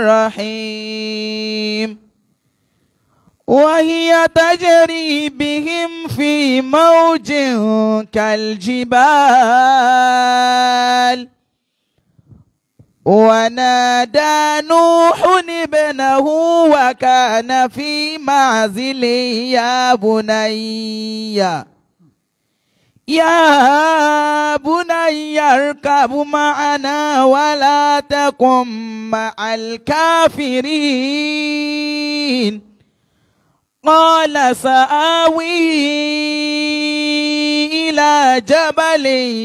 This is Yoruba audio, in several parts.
الرحيم وهي تجري بهم في موج كالجبال ونادى نوح ابنه وكان في معزل يا بني يا بني اركب معنا ولا تكن مع الكافرين قال سآوي إلى جبل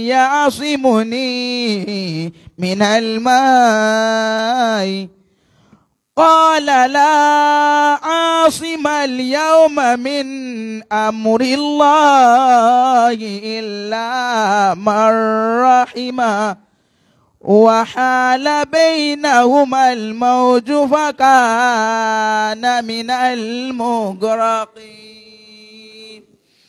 يعصمني من الماء قال لا عاصم اليوم من أمر الله إلا من رحمه وحال بينهما الموج فكان من المغرقين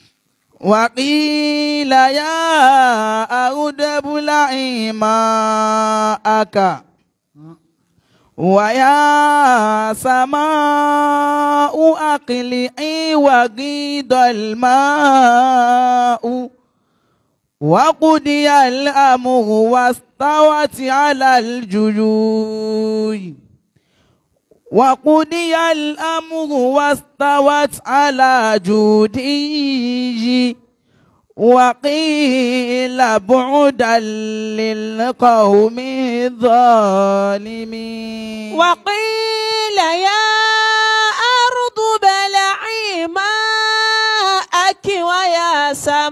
وقيل يا أود ابلعي ماءك ويا سماء أقلعي وغيض الماء وقضي الأمر واستوت على الجيوش وقضي الأمر واستوت على جودي وقيل بعدا للقوم الظالمين وقيل يا أرض بلعي ماءك ويا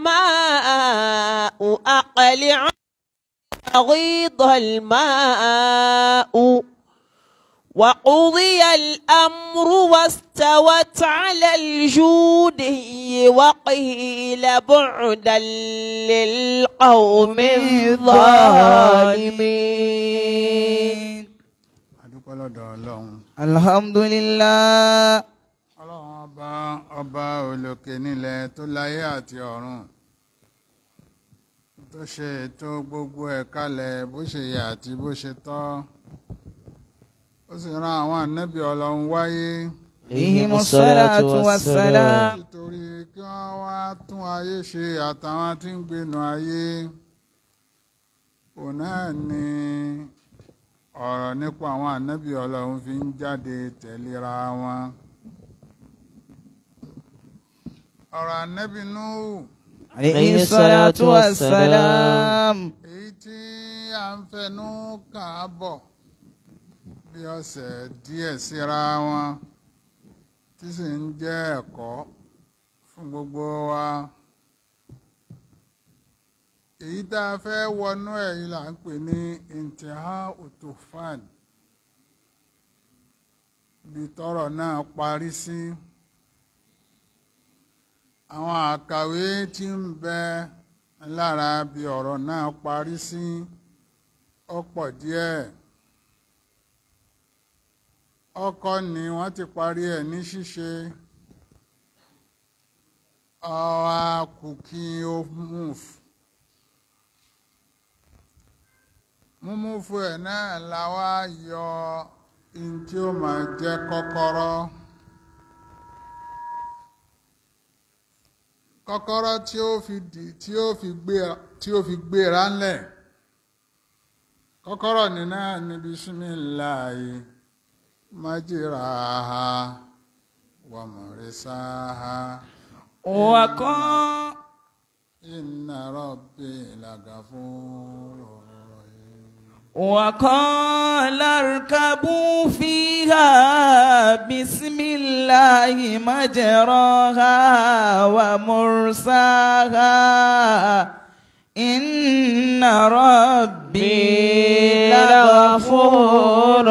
سماء أقلع غيض الماء وقضي الأمر واستوت على الجود وقيل بعدا للقوم الظالمين adúpẹ́ lọ́dọ̀ ọlọ́run الحمد لله ọlọ́run ọba ọba olókè nílẹ̀ tó láyé àti ọ̀run tó ṣe ètò gbogbo ẹ̀ kalẹ̀ bó ṣe yẹ àti bó ṣe tọ́ ó sì rán àwọn ànábì ọlọ́run wáyé عليهم الصلاة والسلام nítorí kí wọ́n wá tún ayé ṣe àtàwọn tí ń gbénu ayé òun náà ni ọ̀rọ̀ nípa àwọn ànábì ọlọ́run fi ń jáde tẹ̀léra wọn ọ̀rọ̀ ànábì Núhù عليه الصلاة والسلام èyí tí a ń fẹnu kà á bọ̀ bí ọ̀sẹ̀ díẹ̀ síra wọn tí sì ń jẹ́ ẹ̀kọ́ fún gbogbo wa èyí tá a fẹ́ wọnú ẹ̀ yìí là ń pè ní intiha utufan bí tọ́rọ̀ náà parí sí àwọn àkàwé tí ń bẹ lára bí ọ̀rọ̀ náà parí sí ọ̀pọ̀ díẹ̀ ọkọ ni wọ́n ti parí ẹ̀ ní ṣíṣe ọ̀rọ̀ kùkì ó move múmúfu ẹ̀ náà la wá yọ in tí ó máa jẹ́ kọ́kọ́rọ́ kọ́kọ́rọ́ tí ó fi dì tí ó fi gbéra tí ó fi gbéra ńlẹ̀ kọ́kọ́rọ́ ní náà ní bisimilayi majiraha wa murisaha وقال inna rabbi lagafurur rahim. وقال اركبوا فيها بسم الله مجراها ومرساها إن ربي لغفور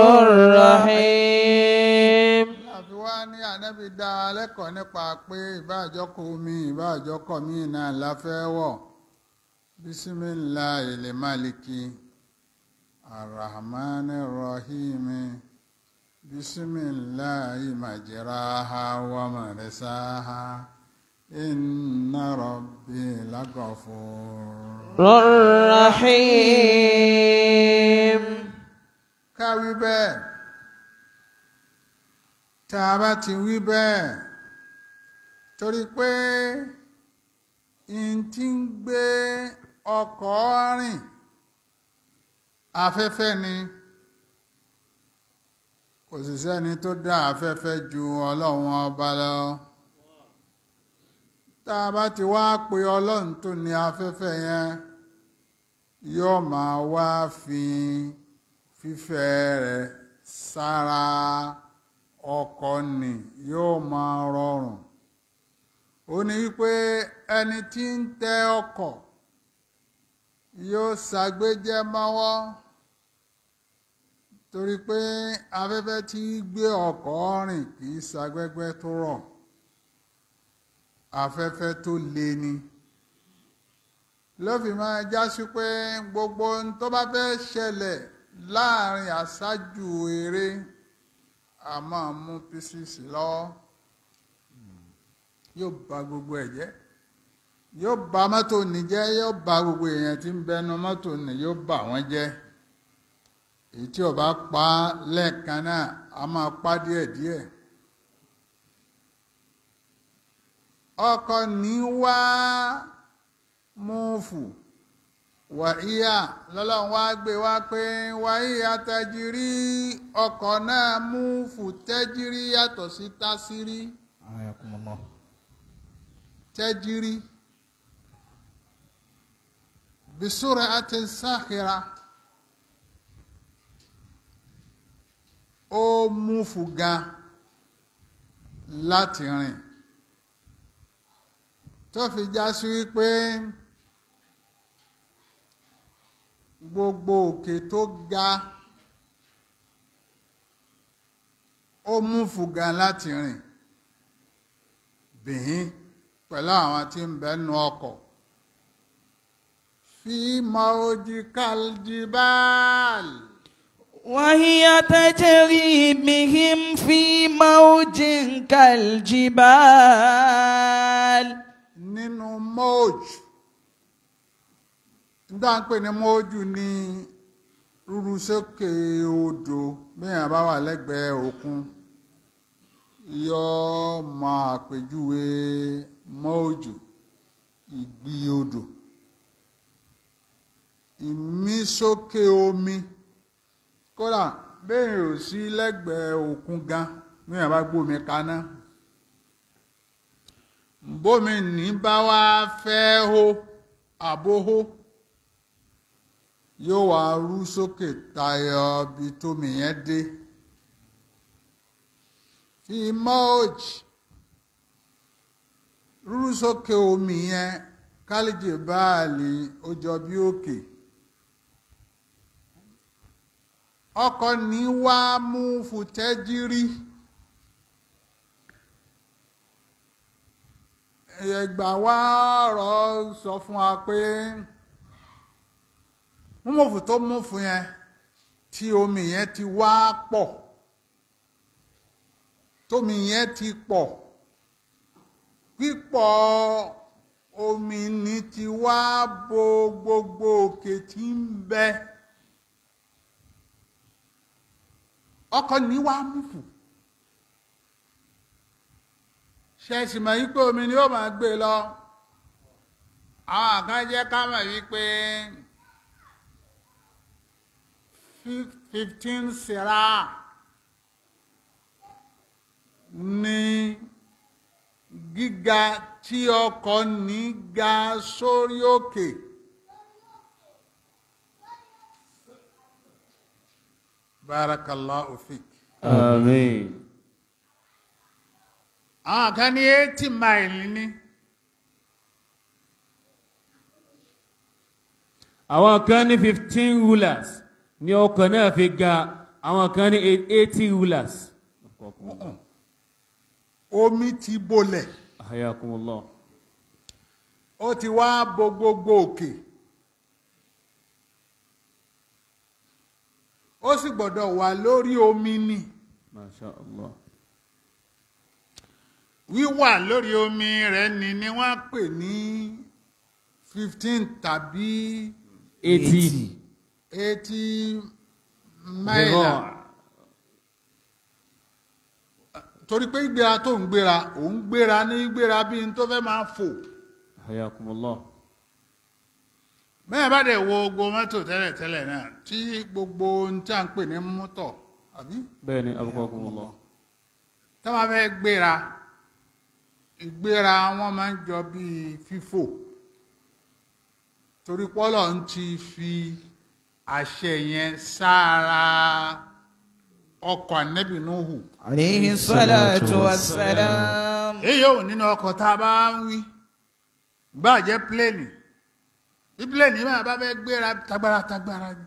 رحيم àfi wá ní ànábì dá a lẹ́kọ̀ọ́ nípa pé ìbáàjọ́kọ̀ omi ìbáàjọ́kọ̀ míì náà la fẹ́ wọ̀ bisimilahi lè máàlìkì arahmani rahimi bisimilahi majiraha wa marisaha inna rabbi lagafur. الرحيم káwí bẹ́ẹ̀ tá a bá ti wí bẹ́ẹ̀ torí pé n ti ń gbé ọkọ̀ rìn afẹ́fẹ́ ni kò sì sẹ́ni tó dá afẹ́fẹ́ ju ọlọ́run ọba lọ tá a bá ti wá pe ọlọ́run tó ní afẹ́fẹ́ yẹn yóò máa wá fi fífẹ́ rẹ̀ sára ọkọ̀ nì yóò máa rọrùn ó ní wípé ẹni tí ń tẹ ọkọ̀ yóò ṣàgbéjẹ́ mọ́wọ́ torí pé afẹ́fẹ́ tí gbé ọkọ̀ rìn kì í ṣàgbẹ́gbẹ́ tó rọ̀ afẹ́fẹ́ tó le ni ló fi máa já sí pé gbogbo ohun tó bá fẹ́ ṣẹlẹ̀ láàrin àṣáájú eré a máa mú písìsì lọ́wọ́ yóò bà gbogbo ẹ̀ jẹ́ yóò bà mọ́tò ní jẹ́ yóò bà gbogbo èèyàn tí ń bẹnu mọ́tò ní yóò bà wọ́n jẹ́ èyí tí ó bá pa lẹ́ẹ̀kan náà a máa pa díẹ̀díẹ̀ ọkọ̀ ní wá múfù wàhíyà lọ́lọ́run wá gbé wá pé wàhíyà tẹ́jírí ọkọ̀ náà múfù tẹ́jírí yàtọ̀ sí tásírí Ayakumullah. tẹ́jírí bisúrẹ̀ àti sáhìrà ó múfù gan láti rìn tó fi já sí wípé gbogbo òkè tó ga ó mú fùgàn láti rìn bìín pẹ̀lú àwọn tí ń bẹ́nu ọkọ̀ fi mọ́ọ́jì kàljíbáàlì. وهي تجري بهم في موج كالجبال nínú mọ́ọ̀jù nígbà ń pè ní mọ́ọ̀jù ní rúru sókè odò bẹ́ẹ̀ bá wà lẹ́gbẹ̀ẹ́ òkun yóò máa àpèjúwe mọ́ọ̀jù ìgbì odò ìmísókè omi kódà bẹ́ẹ̀ ò sí lẹ́gbẹ̀ẹ́ òkun gan bẹ́ẹ̀ bá gbómi kaná bómi ní bá wá fẹ́ hó àbóhó yóò wá rú sókè tayọ bí tómi yẹn dé fi mọ́ọ̀jì rú sókè omi yẹn kálíjì báàlì ó jọ bí òkè ọkọ̀ ní wá mú fùtẹ́jírí. ẹgbà wá ọ̀rọ̀ sọ fún wa pé múmọ̀fù tó mú fún yẹn tí omi yẹn ti wá pọ̀ tómi yẹn ti pọ̀ pípọ̀ omi ní ti wá bo gbogbo òkè tí ń bẹ ọkọ̀ ní wá mú fún ṣẹ́ẹ̀sì mọ̀ wípé omi ni ó máa gbé lọ àwọn kan jẹ́ ká mọ̀ wípé fifteen sira ní gíga tí ọkọ̀ ní ga sórí òkè barakallahu fik. Àmín. àwọn kan ní eighty mile ní Àwọn kan ní fifteen rulers ní ọkọ̀ náà fi ga, àwọn kan ní eighty rulers. omi ti bolẹ̀ Hayakumullah. ó ti wá bo gbogbo òkè ó sì gbọ́dọ̀ wà lórí omi ni Masha Allah. wíwà lórí omi rẹ̀ ni ni wọ́n pè ní fifteen tàbí Eighty. eighty mile torí pé ìgbéra tó ń gbéra òun gbéra ní gbéra bí n tó fẹ́ máa fò hayakumullah bẹ́ẹ̀ bá dẹ̀ wo gbogbo mọ́tò tẹ́lẹ̀tẹ́lẹ̀ náà tí gbogbo ohun tí a ń pè ní mọ́tò àbí bẹ́ẹ̀ ni abukakumullah tá a máa fẹ́ gbéra ìgbéra wọn máa ń jọ bíi fífò torí pọ́lọ̀ ń ti fi àṣẹ yẹn sára ọkọ̀ ànẹ́bì Nuhu عليه الصلاة والسلام èyí ò nínú ọkọ̀ tá a bá ń wí gbà jẹ́ pléènì bí pléènì máa bá fẹ́ gbéra tagbára tagbára ni.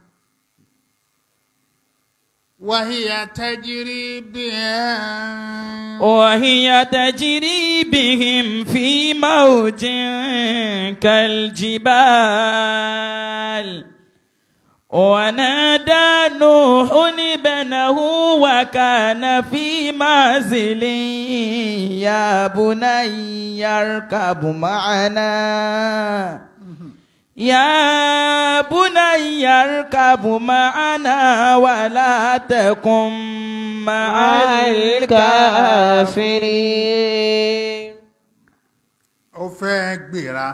wàhíyà tajiri bíi وهي تجري بهم في موج كالجبال ونادى نوح ابنه وكان في معزل يا بني اركب معنا يا بني اركب معنا ولا تكن مع الكافرين ó fẹ́ gbéra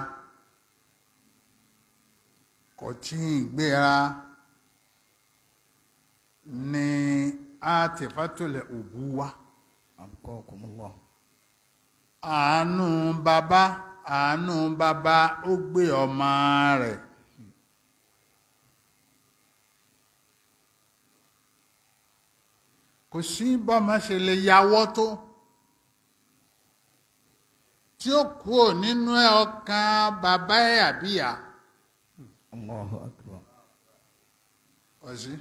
kò tí ì gbéra ní àtìfátòlẹ̀ òbú wa أبقاكم الله àánú bàbá àánú bàbá ó gbé ọmọ rẹ̀ kò sí bọ́mọ ṣe lè yàwọ́ tó tí ó kúrò nínú ẹ̀ ọkàn bàbá ẹ̀ àbíyá الله أكبر ọ̀sí.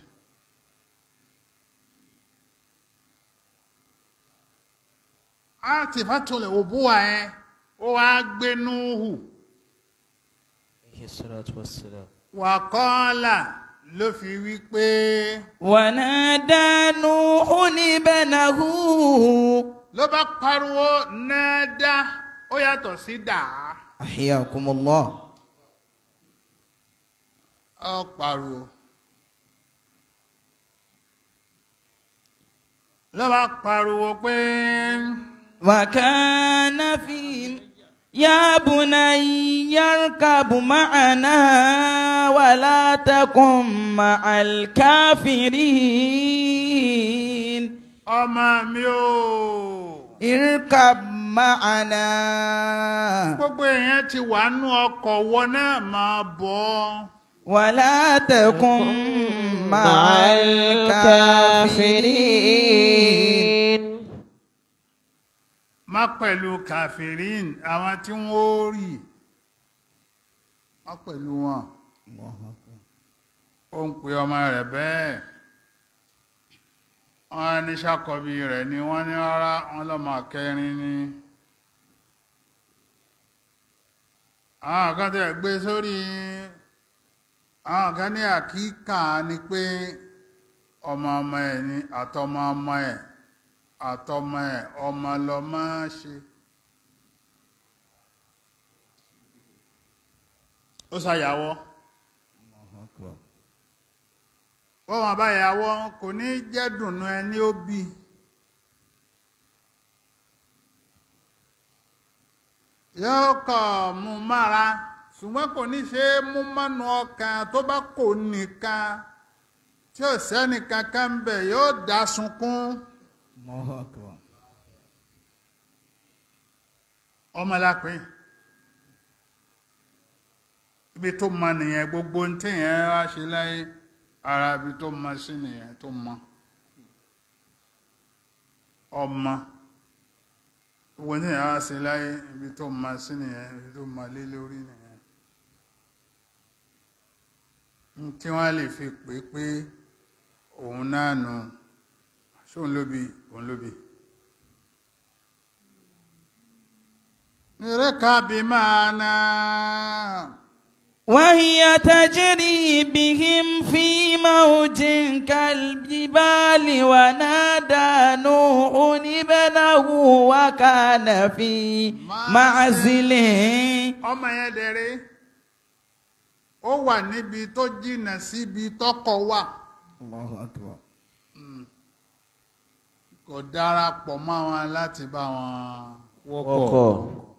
àtìfátòlẹ̀ òbú wa ẹ̀ ó wá gbé Núhù. عليه الصلاة والسلام wàkọ́ọ́là ló fi wí pé ونادى نوح ابنه ló bá pariwo náádá ó yàtọ̀ sí dàá أحياكم الله ó pariwo ló bá pariwo pé وكان في يا بني اركب معنا ولا تكن مع الكافرين ọmọ mi ò اركب معنا gbogbo èèyàn ti wà nú ọkọ̀ wọ náà máa bọ̀ ولا تكن مع الكافرين má pẹ̀lú kàfírín àwọn tí wọ́n ó rì má pẹ̀lú wọn. ó ń pe ọmọ rẹ̀ bẹ́ẹ̀ wọ́n ní ṣàkọ́bí rẹ̀ ni wọ́n ní rárá wọ́n lọ́mọ kẹrin ni àwọn kan tẹ̀ gbé sórí àwọn kan ní àkíkà ni pé ọmọ ọmọ ẹ̀ ni àtọmọ ọmọ ẹ̀ àtọmọ ẹ̀ ọmọ lọmọ ṣe ó ṣàyàwó. wọ́n wọn bá yàwó kò ní jẹ́ dùnú ẹni ó bí yóò kọ̀ mú mára ṣùgbọ́n kò ní ṣe é mú mọ́nu ọkàn tó bá kò nìkan tí ò sẹ́ni kankan ń bẹ̀ yóò dá sunkún الله أكبر ọmọlápẹ́ ibi tó mọ nìyẹn gbogbo ní tẹ̀yẹn wá ṣe láyé ara ibi tó mọ sí nìyẹn tó mọ ọmọ gbogbo ní tẹ̀yẹn wá ṣe láyé ibi tó mọ sí nìyẹn ibi tó mọ lé lórí nìyẹn n tí wọ́n lè fi pè é pé òun náà nù ṣóun ló bí òun ló bí. ركب معنا وهي تجري بهم في موج كالجبال ونادى نوح ابنه وكان في معزل ọmọ yẹn dẹ̀rẹ́ ó wà níbi tó jìnnà síbi tọkọ wà الله أكبر kò kò darapọ̀ mọ́ wọn láti bá wọn wọ́kọ̀.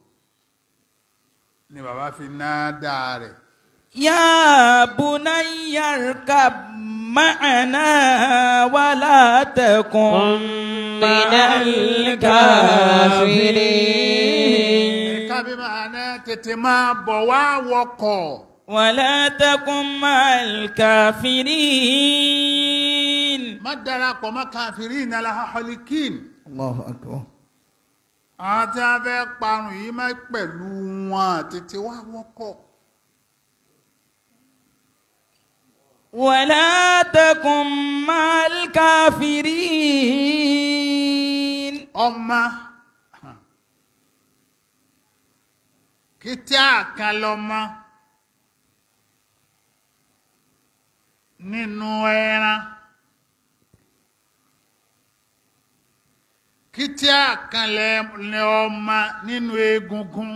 ni bàbá fi náà dáa rẹ̀ يا بني اركب معنا ولا تكن من الكافرين ẹ̀ka bí màá ná tètè máa bọ̀ wá wọkọ̀ ولا تكن مع الكافرين má darapọ̀ mọ́ káfírí ìnàlá holikin الله أكبر àwọn tí wọ́n fẹ́ parun yìí má pẹ̀lú wọn tètè wá wọkọ̀ ولا تكن مع الكافرين ọmọ kìtì àkàn lọmọ nínú ẹran kìtì àkàn lẹ ọmọ nínú egungun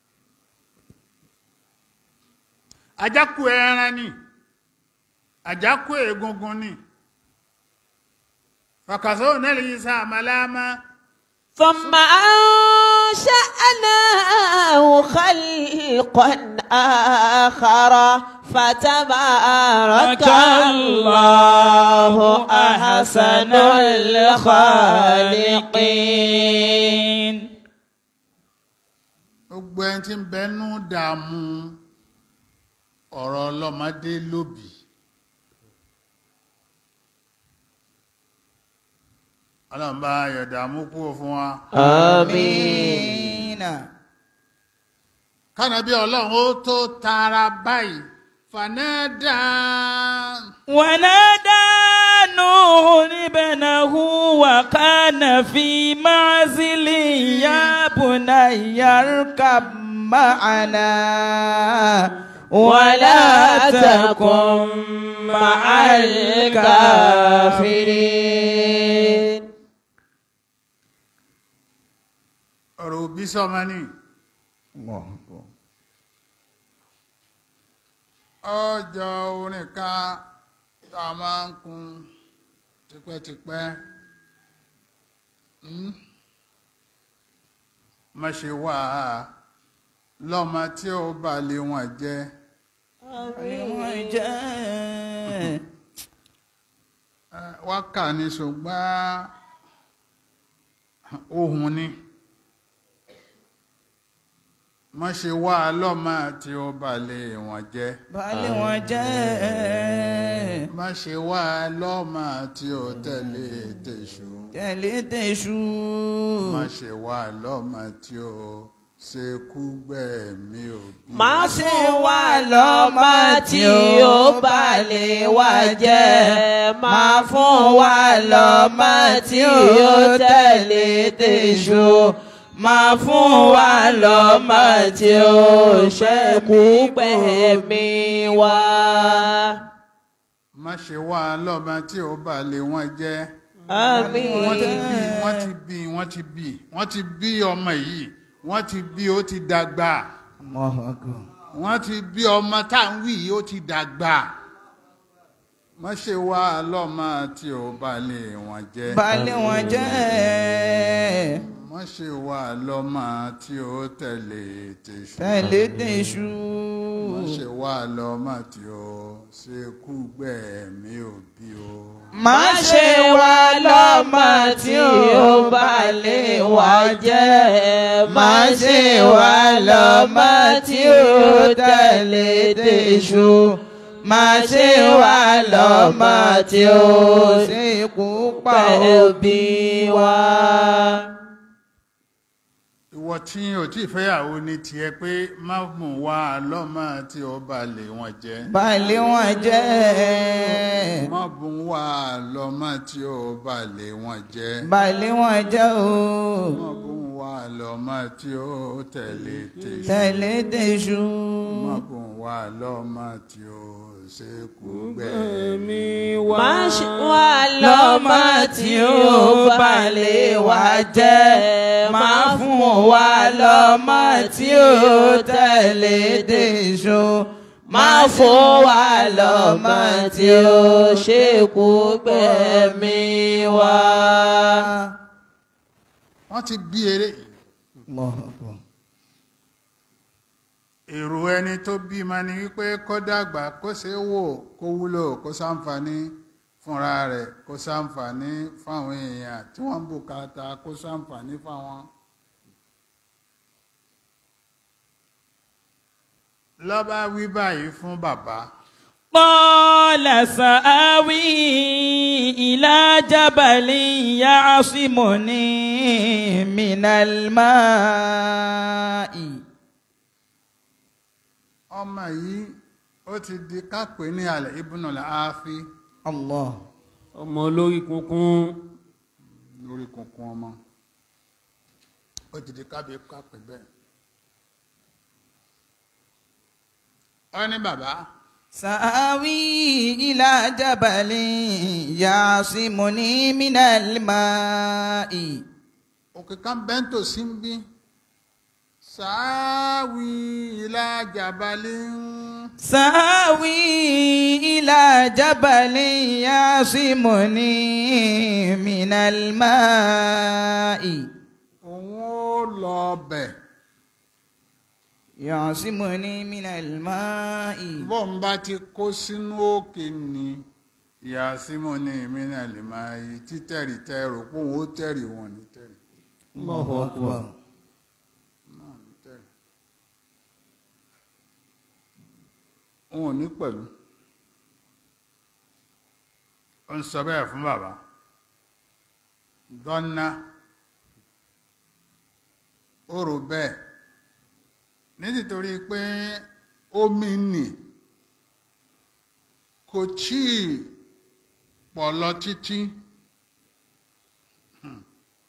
àjákù ẹran ni àjákù egungun ni fàkàsọ́ nílùú yìí sáà màlámà. ثم أنشأناه خلقا آخر فتبارك الله أحسن الخالقين gbogbo ẹni tí ń bẹnu dààmú ọ̀rọ̀ ọlọ́mọdé lóbì ọlọ́mọba ayọ̀dààmú kúrò fún wa آمين kánàbí ọlọ́run ó tó tara báyìí fanada ونادى نوح ابنه وكان في معزل يا بني اركب معنا ولا تكن مع الكافرين ọ̀rọ̀ òbí sọmọ ní ọjọ́ orin kan tá a máa ń kun tipẹ́tipẹ́ Hmm? má ṣe wá lọ́mọ tí ó bá lé wọn jẹ́ Eh, wákà ní ṣùgbọ́n ohun ni má ṣe wá lọ́mọ tí ó bá lé wọn jẹ́ Bálé wọn jẹ́ má ṣe wá lọ́mọ tí ó tẹ̀lé tèṣù tẹ̀lé tẹ̀sù. má ṣe wá lọ́mọ tí ó ṣekú gbẹ̀mí òbí má ṣe wá lọ́mọ tí ó bá lè wá jẹ́ má fún wa lọ́mọ tí ó tẹ̀lé tèṣù má fún wa lọ́mọ tí ó ṣẹ́kù gbẹ̀mí wa. má ṣe wá lọ́mọ tí ó bá lé wọn jẹ́ àmín. wọ́n ti bí wọ́n ti bí wọ́n ti bí wọ́n ti bí ọmọ yìí wọ́n ti bí ó ti dàgbà wọ́n ti bí ọmọ tá à ń wí yìí ó ti dàgbà má ṣe wá lọ́mọ tí ó bá lé wọn jẹ́ Bálé wọn jẹ́ má ṣe wá lọ́mọ tí ó tẹ̀lé tèṣù tẹ̀lé tẹ̀sù. má ṣe wá lọ́mọ tí ó ṣekú gbẹ̀mí òbí o. má ṣe wá lọ́mọ tí ó bá lè wá jẹ́ má ṣe wá lọ́mọ tí ó tẹ̀lé tèṣù má ṣe wá lọ́mọ tí ó ṣekú pa pẹ̀bí wa. ìwọ tí ò tí ì fẹ́yàwó ní tiẹ̀ pé má mú wá lọ́mọ tí ó bá lé wọn jẹ́. Bálé wọn jẹ́ má mú wá lọ́mọ tí ó bá lé wọn jẹ́. Bálé wọn jẹ́ o má mú wá lọ́mọ tí ó tẹ̀lé tèṣù. tẹ̀lé tẹ̀sù. má mú wá lọ́mọ tí ó ṣekú gbẹ̀mí. má ṣe wá lọ́mọ tí ó bá lè wá jẹ́ má fún wa lọ́mọ tí ó tẹ̀lé tèṣù má fún wa lọ́mọ tí ó ṣekú gbẹ̀mí wa. wọ́n ti bí eré yìí Allahu akbar. èrò ẹni tó bímọ ni wípé kó dàgbà kó ṣe é wò kó wúlò kó ṣàǹfààní fúnra rẹ̀ kó ṣàǹfààní fáwọn èèyàn tí wọ́n ń bùkátà kó ṣàǹfààní fáwọn. lọ́ba wí báyìí fún bàbá قال سآوي إلى جبل يعصمني من الماء ọmọ yìí ó ti di kápẹ́ ní alẹ́ ibùnà láàáfí الله ọmọ olórí kunkun lórí kunkun ọmọ ó ti di kábíyé kápẹ́ bẹ́ẹ̀. ó ní bàbá سآوي إلى جبل يعصمني من الماء òkè kan bẹ́ńtò sí ń bí sàáwì ilá jàbálí سآوي إلى جبل يعصمني من الماء òun ó lọ bẹ̀ يعصمني من الماء bọ́n bá ti kó sínú òkè ni ìyá símọ́ ní ìmínà lè máa yí títẹ̀rì tẹ́rù pé òun ó tẹ̀rì wọn ní tẹ̀rì الله أكبر náà ní tẹ̀rì òun ò ní pẹ̀lú ó ń sọ bẹ́ẹ̀ fún bàbá dọ́nà ó rò bẹ́ẹ̀ nítorí pé omi nì kò tí ì pọ̀ lọ títí Hmm.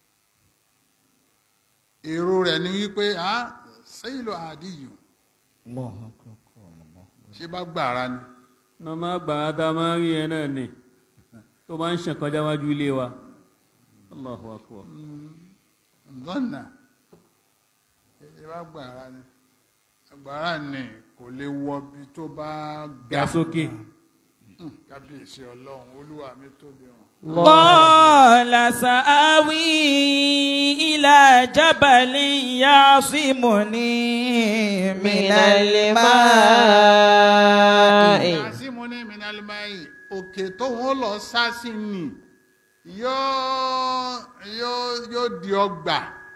èrò rẹ̀ ni wípé a sẹ́yìn lọ àdìyù الله أكبر ṣé bá gbàrà ni náà máa gbà á tá a máa rí ẹ náà ni tó máa ń ṣàn kọjá wájú ilé wa Allahu akbar lọ́nà ṣé bá gbàrà ni gbàrà ni kò lè wọ bí tó bá ga sókè Hmm, kábíyèsí ọlọ́run olúwa mi tóbi hàn. قال سآوي إلى جبل يعصمني من الماء Yàsímù ní Minalimayi, òkè tó wọ́n lọ sá sí ni yóò yóò yóò di ọgbà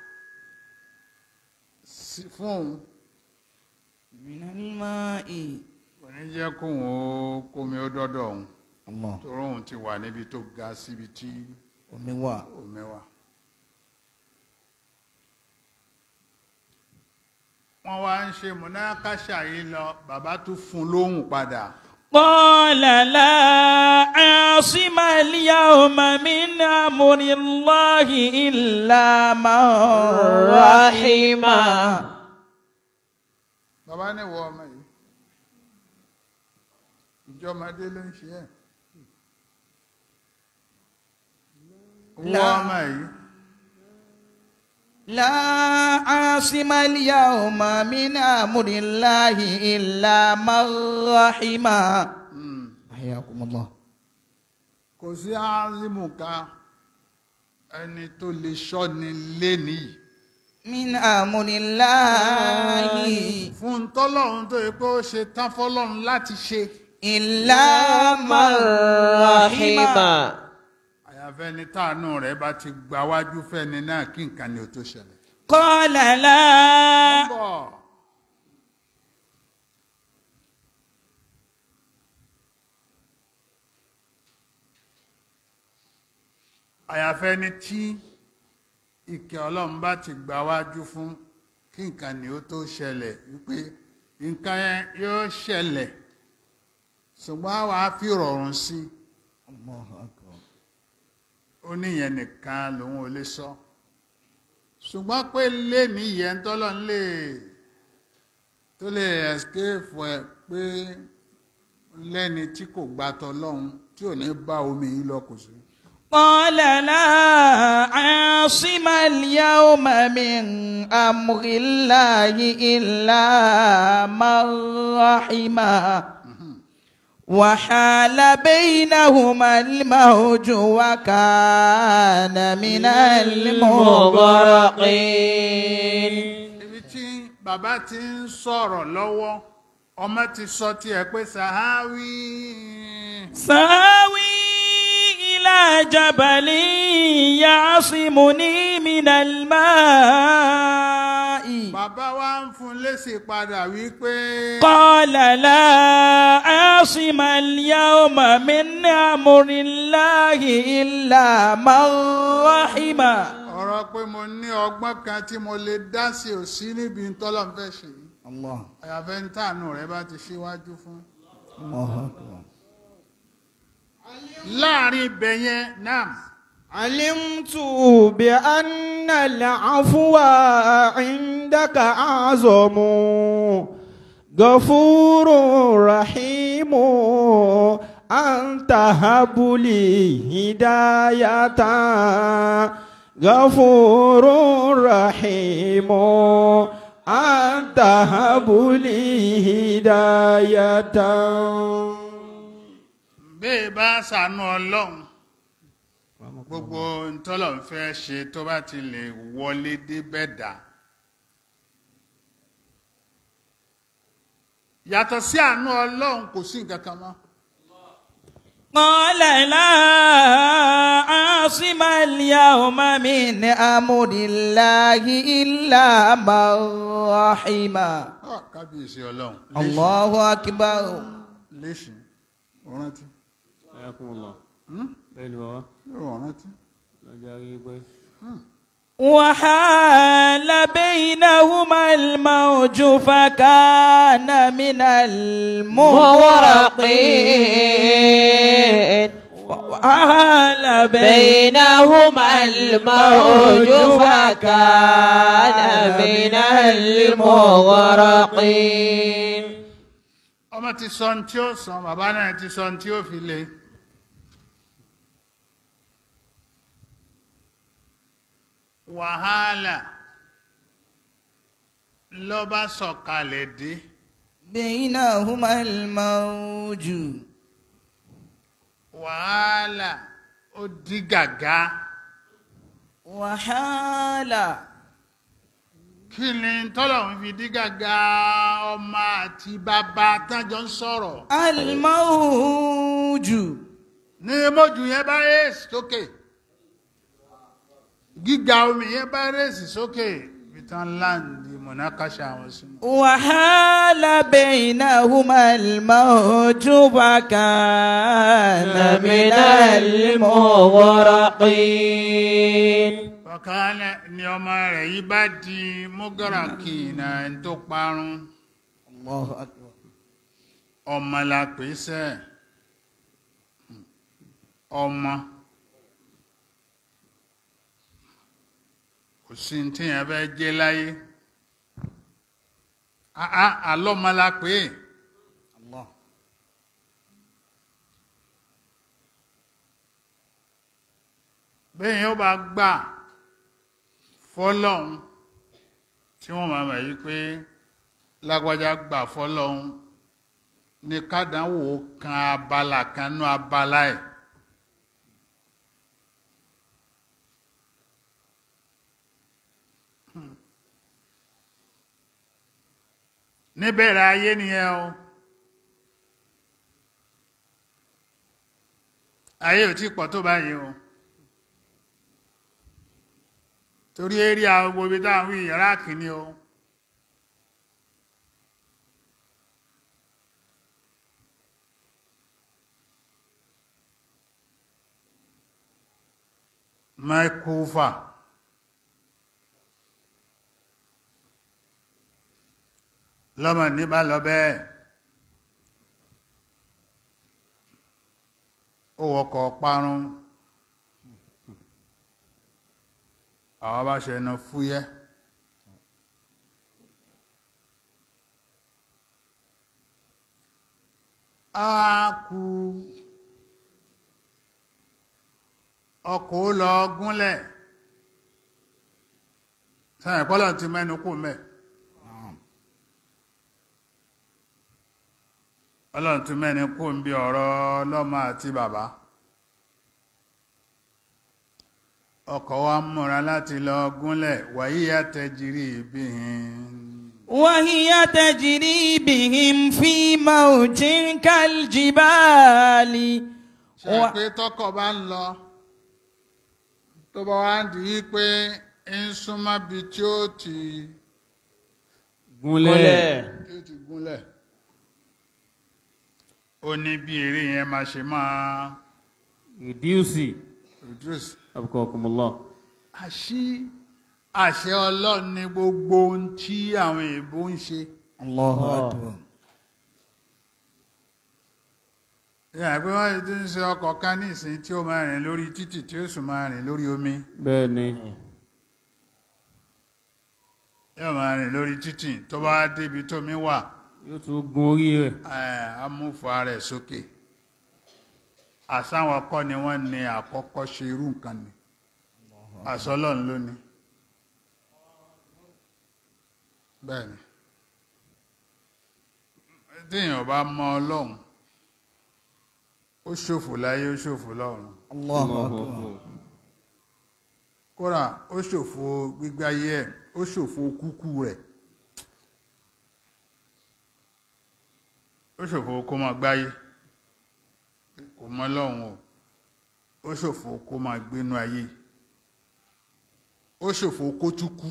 sí- fún òun. من الماء Kò ní jẹ́ kóun ó kómi ó dọ́dọ̀ òun. الله Torí òun ti wà níbi tó ga síbi tí omi wà. omi wà. Wọ́n wá ń ṣe múnákàṣà yìí lọ, bàbá tún fún un lóhùn padà. قال لا عاصم اليوم من أمر الله إلا من رحم bàbá ní ìwọ ọmọ yìí ìjọmọdé ló ń ṣe ẹ ìwọ La- ọmọ yìí لا عاصم اليوم من أمر الله إلا من رحم mm, حياكم الله kò sí azimuka ẹni tó lè ṣọ́ni lénìí من أمر الله fún tọ́lọ́run tó yẹ pé ó ṣe tán fọ́lọ́run láti ṣe إلا من رحم àyàfẹ́ ni táànù rẹ̀ bá ti gba wájú fẹ́ni náà kí nǹkan ni ó tó ṣẹlẹ̀. قال لا bọ̀ àyàfẹ́ ni tí ìkẹ́ ọlọ́run bá ti gbà wájú fún kí nǹkan ni ó tó ṣẹlẹ̀ wípé nǹkan yẹn yóò ṣẹlẹ̀ ṣùgbọ́n àwa á fi rọrùn sí i الله أكبر ó níyẹn nìkan lòun ò lè sọ ṣùgbọ́n pé lé níyẹn tọ́lọ́ ń lè tó lè escape ẹ pé lẹ́ni tí kò gbà tọ́lọ́hun tí ò ní bá omi yìí lọ kò sí. قال لا عاصم اليوم من أمر الله إلا من رحم وحال بينهما الموج وكان من المغرقين ibi tí bàbá ti ń sọ̀rọ̀ lọ́wọ́ ọmọ ti sọ tiẹ̀ pé sàháwí ساوي إلى جبل يعصمني من الماء bàbá wa ń fún lésì padà wípé قال لا عاصم اليوم من أمر الله إلا من رحم ọ̀rọ̀ pé mo ní ọgbọ́n kan tí mo lè dá sí ò sí níbi tọ́lọ̀ ń fẹ́ ṣe yìí الله àyàfẹ́ ń tànù rẹ bá ti ṣíwájú fún. الله أكبر láàrin ibẹ̀ yẹn náà علمت بأن العفو عندك أعظم غفور رحيم أنت هب لي هداية غفور رحيم أنت هب لي هداية bẹ́ẹ̀ bá ṣàánú ọlọ́run gbogbo ntọ́lọ̀ ń fẹ́ ṣe tó bá ti lè wọlé débẹ̀ dá. yàtọ̀ sí àánú ọlọ́run kò sí nǹkan kan mọ́. قال لا عاصم اليوم من أمر الله إلا من رحم Ah, kábíyèsí ọlọ́run. الله أكبر léṣin ọ̀rántí Ayakumullah. Bẹ́ẹ̀ ni bàbá. ọ̀rántí. Lọ́jà rí pé. وحال بينهما الموج فكان من المغرقين وحال بين بينهما الموج فكان من المغرقين ọmọ ti sọ ní tí ó sàn bàbá náà ti sọ ní tí ó fi le. wàhálà ló bá sọ̀kalẹ̀ dé بينهما الموج wàhálà ó di gàgá وحال kí ni tọ́lọ̀ ń fi di gàgá ọmọ àti bàbá tájọ ń sọ̀rọ̀ الموج ní mójú yẹn bá rèsì sókè gíga omi yẹn bá rèsì sókè ìtàn láǹdì mọ̀nàkàṣà àwọn sínú. وحال بينهما الموج فكان من المغرقين ọ̀kan ni ọmọ rẹ̀ yìí bá di mọ́gàràkì náà ń tó parun الله أكبر ọmọ la pè é sẹ́ ọmọ kò sí ní tíyẹn fẹ́ jẹ́ láyé àá àlọ́mọ la pè é الله bẹ́ẹ̀ yóò bá gbà fọ́lọ́hun tí wọ́n máa mọ̀ yí pé lágbájá gbà fọ́lọ́hun ní kádánwò kan abala kan nú abala ẹ̀ níbẹ̀rẹ̀ ayé nìyẹn o ayé ò tí pọ̀ tó báyìí o torí eré àwọn gbogbo ibi táwọn wí iraq ni o mẹ́kúfà lọ́mọ ní bá lọ bẹ́ẹ̀ ó wọkọ̀ parun àwọn bá ṣe ẹnu fúyẹ́ á kú ọkọ̀ ó lọ gúnlẹ̀ sẹ́yìn pọ́lọ̀ ti mẹ́nu kù mẹ́ ọlọ́run tún mẹ́ni kó ń bí ọ̀rọ̀ ọlọ́mọ àti bàbá ọkọ̀ wa ń múra láti lọ gúnlẹ̀ wàyí àtẹ̀jírí ìbíhin وهي تجري بهم في موج كالجبال ṣe pé tọkọ̀ bá ń lọ tó bá wá ń di í pé ń súnmọ́ bí tí ó ti gúnlẹ̀ tí ó ti gúnlẹ̀ ó ní bí eré yẹn máa ṣe máa reduce reduce abqakumullah àṣì àṣẹ ọlọ́run ní gbogbo ohun tí àwọn èèbó ń ṣe الله أكبر ìyá pé wọ́n ti ń ṣe ọkọ̀ kan ní ìsìn tí ó máa rìn lórí títì tí ó sì máa rìn lórí omi bẹ́ẹ̀ ni yóò máa rìn lórí títì tó bá débi tómi wà yóò tún gun orí rẹ̀ eh, amúfà rẹ̀ sókè àsáwọn kọ́ ni wọ́n ní àkọ́kọ́ ṣe irú nǹkan ni àsọlọ́run ló ní bẹ́ẹ̀ ni téèyàn bá mọ ọlọ́run ó ṣòfò láyé ó ṣòfò lọ́run الله أكبر kódà ó ṣòfò gbígbáyé ẹ̀ ó ṣòfò kúkú rẹ̀ ó ṣòfò kó máa gbáyé kò mọ ọlọ́run o ó ṣòfò kó máa gbénú ayé ó ṣòfò kó tún kú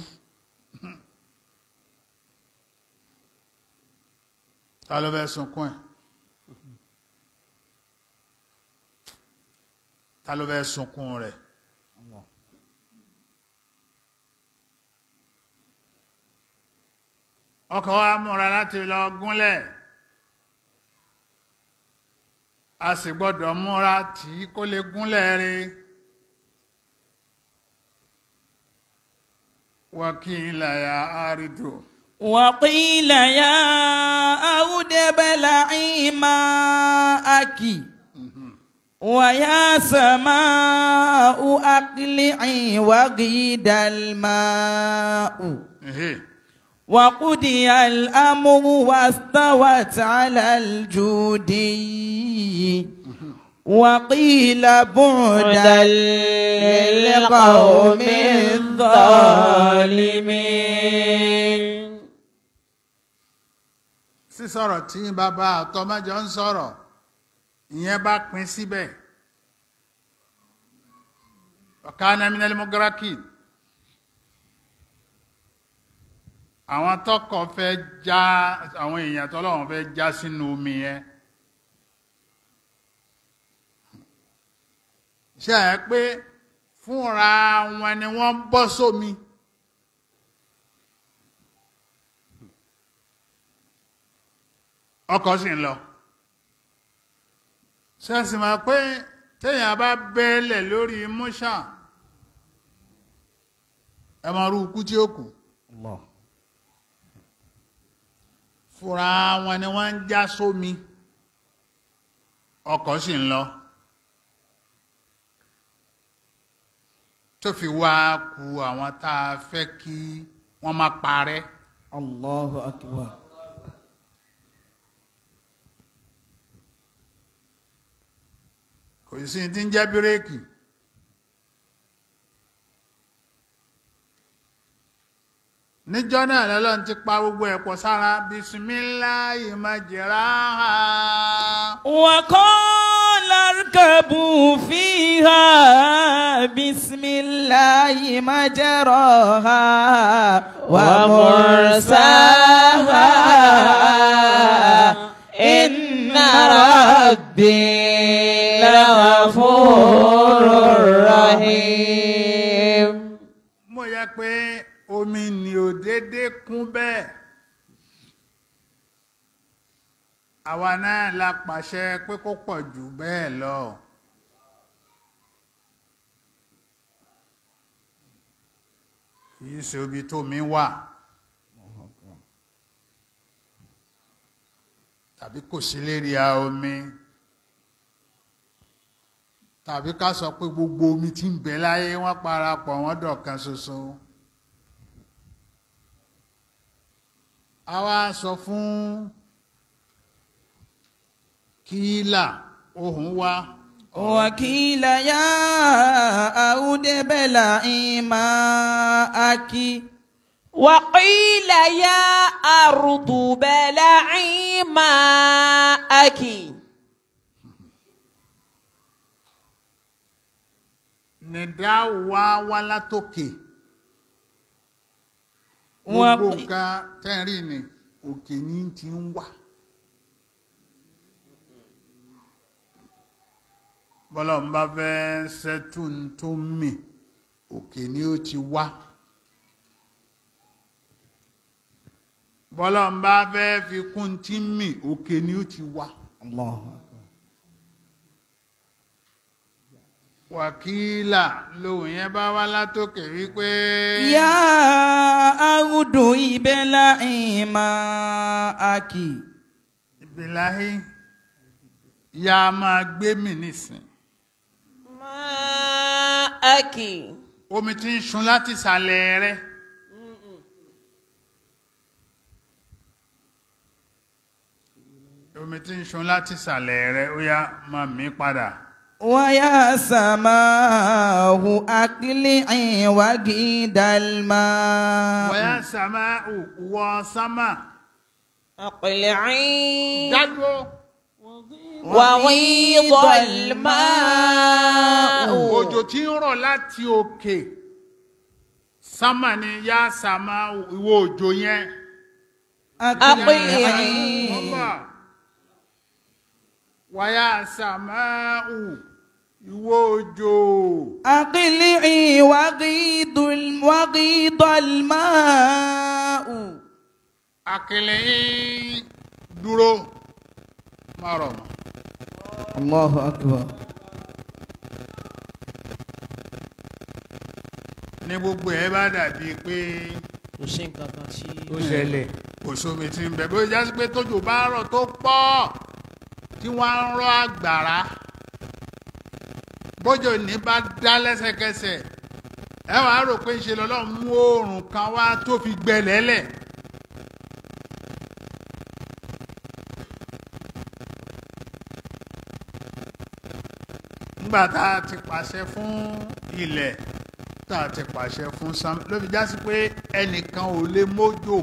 ta ló fẹ́ sunkún ẹ̀ ta ló fẹ́ sunkún rẹ̀ ọkọ̀ wa múra láti lọ gúnlẹ̀ a sì gbọ́dọ̀ múra tí kó lè gúnlẹ̀ rí wákìlá ya àrídò وقيل يا أرض ابلعي ماءك ويا سماء أقلعي وغيد الماء Ehe. وقضي الأمر واستوت على الجودي وقيل بعدا للقوم الظالمين sísọ̀rọ̀ tí bàbá àtọmọ́jọ ń sọ̀rọ̀ ìyẹn bá pín síbẹ̀ ọ̀kánà minal mugrakin àwọn tọkọ fẹ́ já àwọn èèyàn tọ́lọ́wọ́n fẹ́ já sínú omi yẹn ṣe é pé fúnra wọn ni wọ́n ń bọ́ sómi. ọkọ̀ sì ń lọ ṣẹ́sì máa pé téèyàn bá bẹ́ẹ̀lẹ̀ lórí múṣà ẹ máa rú ikú tí ó kù الله fúnra wọn ni wọ́n ń já sómi ọkọ̀ sì ń lọ tó fi wá ku àwọn tá a fẹ́ kí wọ́n má parẹ́ الله أكبر kò sí ti ń jẹ́ bírèkì níjọ́ náà lọ́lọ́run ti pa gbogbo ẹ̀pọ̀ sára bisimilayi majraha وقال اركبوا فيها بسم الله مجراها ومرساها إن ربي لغفور رحيم mo yẹ pé omi ni ò dédé kún bẹ́ẹ̀ àwa náà la pàṣẹ pé kó pọ̀ jù bẹ́ẹ̀ lọ kì í ṣe ibi tó mi wà tàbí kò sí lérí a omi tàbí ká sọ pé gbogbo omi tí ń bẹ láyé wọ́n parapọ̀ wọ́n dọ̀kan ṣoṣo. a wá sọ fún kíílà ohùn wá وقيل يا أود بلعي ماءك وقيل يا أرض بلعي ماءك nìdá wá wá látòkè Wọ́n- gbogbo nǹkan tẹ́rì ni òkè ní ti ń wà bọ́lá ń bá fẹ́ sẹ́tún tó mì òkè ni ó ti wá bọ́lá ń bá fẹ́ fi kún tí ń mì òkè ni ó ti wá. الله wàkílà lóhùn yẹn bá wá látòkè wípé يا أود بلعي ماءك ìbíláhí ya máa gbé mi nísìn ماءك omi tí ń sun láti ìsàlẹ̀ rẹ omi tí ń sun láti ìsàlẹ̀ rẹ ó yá máa mí padà ويا سماه أقلعي وقيد الماء wọ́yá sàmá wọ sámà أقلعي dádúró وغيض الماء òjò tí ń rọ̀ láti òkè sámà ni yá sàmá ìwọ òjò yẹn. أقلعي Ọba wàyà sàmáù ìwọ òjò أقلعي وغيض الم- وغيض الماء àkìlẹ̀ yín dúró má rọ̀ mọ́. الله أكبر ní gbogbo ẹ bá dàbí pé kò sí nǹkan kan tí. ó ṣẹlẹ̀ kò sómi tí ń bẹ bó jásí pé tójò bá rọ̀ tó pọ̀ tí wọ́n ń rọ̀ àgbàrá bójò ní bá dá lẹ́sẹ̀kẹsẹ̀ ẹ wàá rò pé ṣe lọ́lọ́run mú oòrùn kan wá tó fi gbẹlẹ́lẹ̀. nígbà tá a ti pàṣẹ fún ilẹ̀ tá a ti pàṣẹ fún sam ló fi jásí pé ẹnìkan ò lè mójò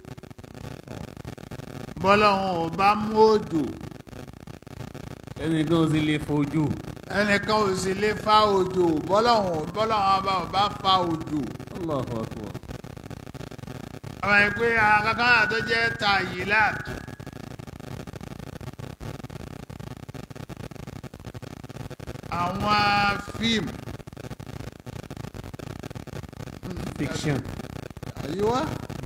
bọ́lọ́hún ò bá mú òjò ẹnì kan ò sì lè fojú ẹnìkan ò sì lè fa òjò bọ́lọ́hún bọ́lọ́hún ọba ò bá fa òjò Allahu Akbar ọmọ yìí pé akankan àti jẹ́ tayilat àwọn fíìmù fiction àyíwá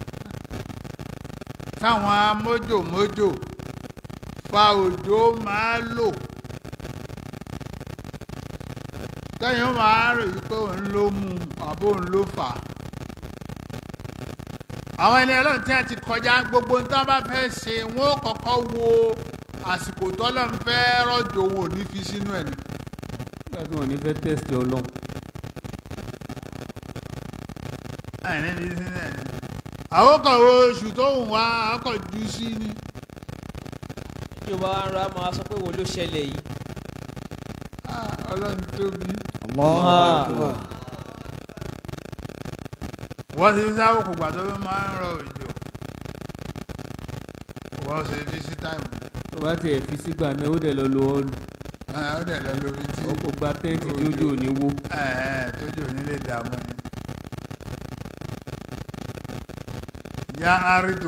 táwọn mójòmójò fa òjò máa lò tẹ́yìn máa rò yí pé òun ló mú un àbó òun ló fà á àwọn ẹni ọlọ́run tí a ti kọjá gbogbo ní tí wọ́n bá fẹ́ ṣe wọ́n ó kọ́kọ́ wo àsìkò tọ́lọ́run fẹ́ rọ̀jò wọn ò ní fi sínú ẹ̀ ní. nígbà tí wọn ò ní fẹ́ tẹ́sítì ọlọ́run àìní ní sínú ẹ̀ ní. àwọn kan wo oṣù tó wù wá akọ̀ jù sí ni. ìjọba wa ń ra máa sọ pé wo ló ṣẹlẹ̀ yìí. Ah, ọlọ́run tóbi. الله Ah. أكبر wọ́n ti sáwọ́ kò gbà tó fi máa ń rọ òjò. wọ́n ṣe fi sí táìmù. tó bá tiẹ̀ fi sígbà náà ó dẹ̀ lọ lo ọ́ọ̀lù ó dẹ̀ lọ lórí tí ọkọ̀ gba tẹ́ǹtì tí ojú ò ní wó tójú nílé dààmú ni. ya arido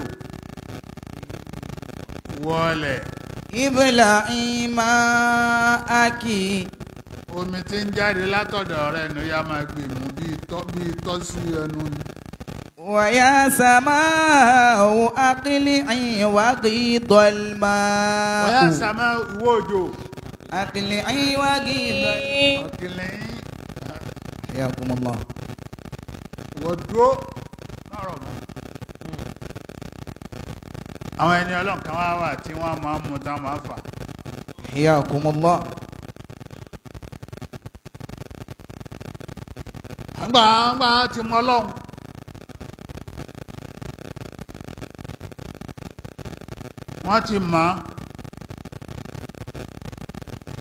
wọlé ابلعي ماءك omi tí ń jáde látọ̀dọ̀ rẹ̀ ló yá máa gbè mú bíi tọ́ bíi tọ́ sí ẹnu ni. ويا سماء أقلعي وغيض الماء ọ̀yá sàmá ìwọ òjò أقلعي وغيض ọ̀kìnlẹ̀ حياكم الله wọ́n dúró lọ́rọ̀ mọ́. àwọn ẹni ọlọ́run kan wá wà tí wọ́n máa ń mú tán máa fà. حياكم الله àgbà àgbà ti mọ ọlọ́run. wọ́n ti mọ̀ ọ́.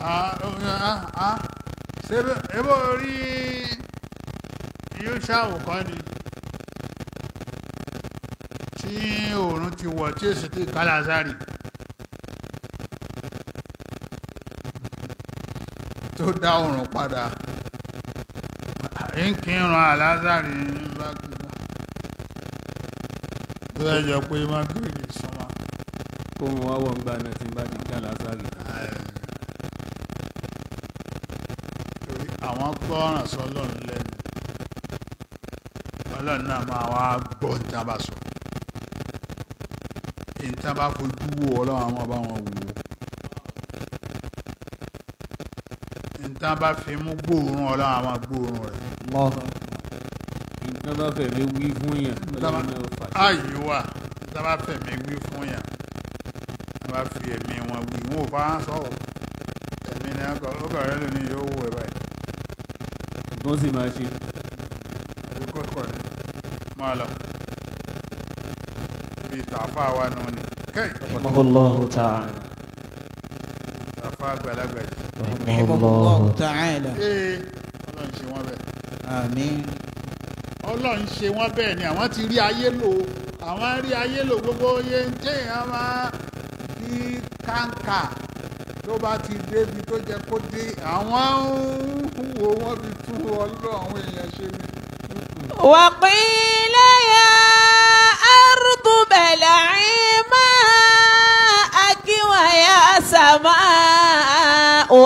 Ah, ah, ah. ṣé ebo rí yóò ṣàwòkọ́ ni tí oòrùn ti wọ̀ tí èsì tí kálásárì tó dá oòrùn padà ń kírun àlázárì bá gbígbà tó yẹ jọ pé má gírì sọmọ. kó wọn wá wọ̀ ń gbà náà tí n bá ti ká lásàrì. torí àwọn gbọ́ràn sọlọ́run lẹ́nu ọlọ́run náà máa wá gbọ́ ní tí a bá sọ ní tí a bá fojú wo ọlọ́run àwọn bá wọn wò ó ní tí a bá fi mú gbóòórùn ọlọ́run àwọn gbóòórùn rẹ̀ الله nǹkan bá fẹ̀mí wí fún yàn ọlọ́run náà fà sí. ààyè wà ní tí a bá fẹ̀mí wí fún yàn a bá fi ẹ̀mí wọn wí wọn ò bá wọn sọ̀rọ̀ ẹ̀mí ni ọkọ̀ ọkọ̀ rẹ lónìí yóò wò ẹ̀ báyìí. wọ́n sì máa ṣe. àbí kókò ni máa lọ bí tàfà wa nù ni kẹ́ì رحمه الله تعالى tàfà àgbàlagbà yìí. رحمه الله تعالى ee ọlọ́run ṣe wọ́n bẹ́ẹ̀ آمين ọlọ́run ṣe wọ́n bẹ́ẹ̀ ni àwọn ti rí ayé lò àwọn rí ayé lò gbogbo iye ń téèyàn máa bí kàńkà tó bá ti débi tó jẹ kó dé àwọn ń wo wọ́n fi tún ọlọ́run àwọn èèyàn ṣe ni. وقيل يا أرض بلعي ماءك ويا سماء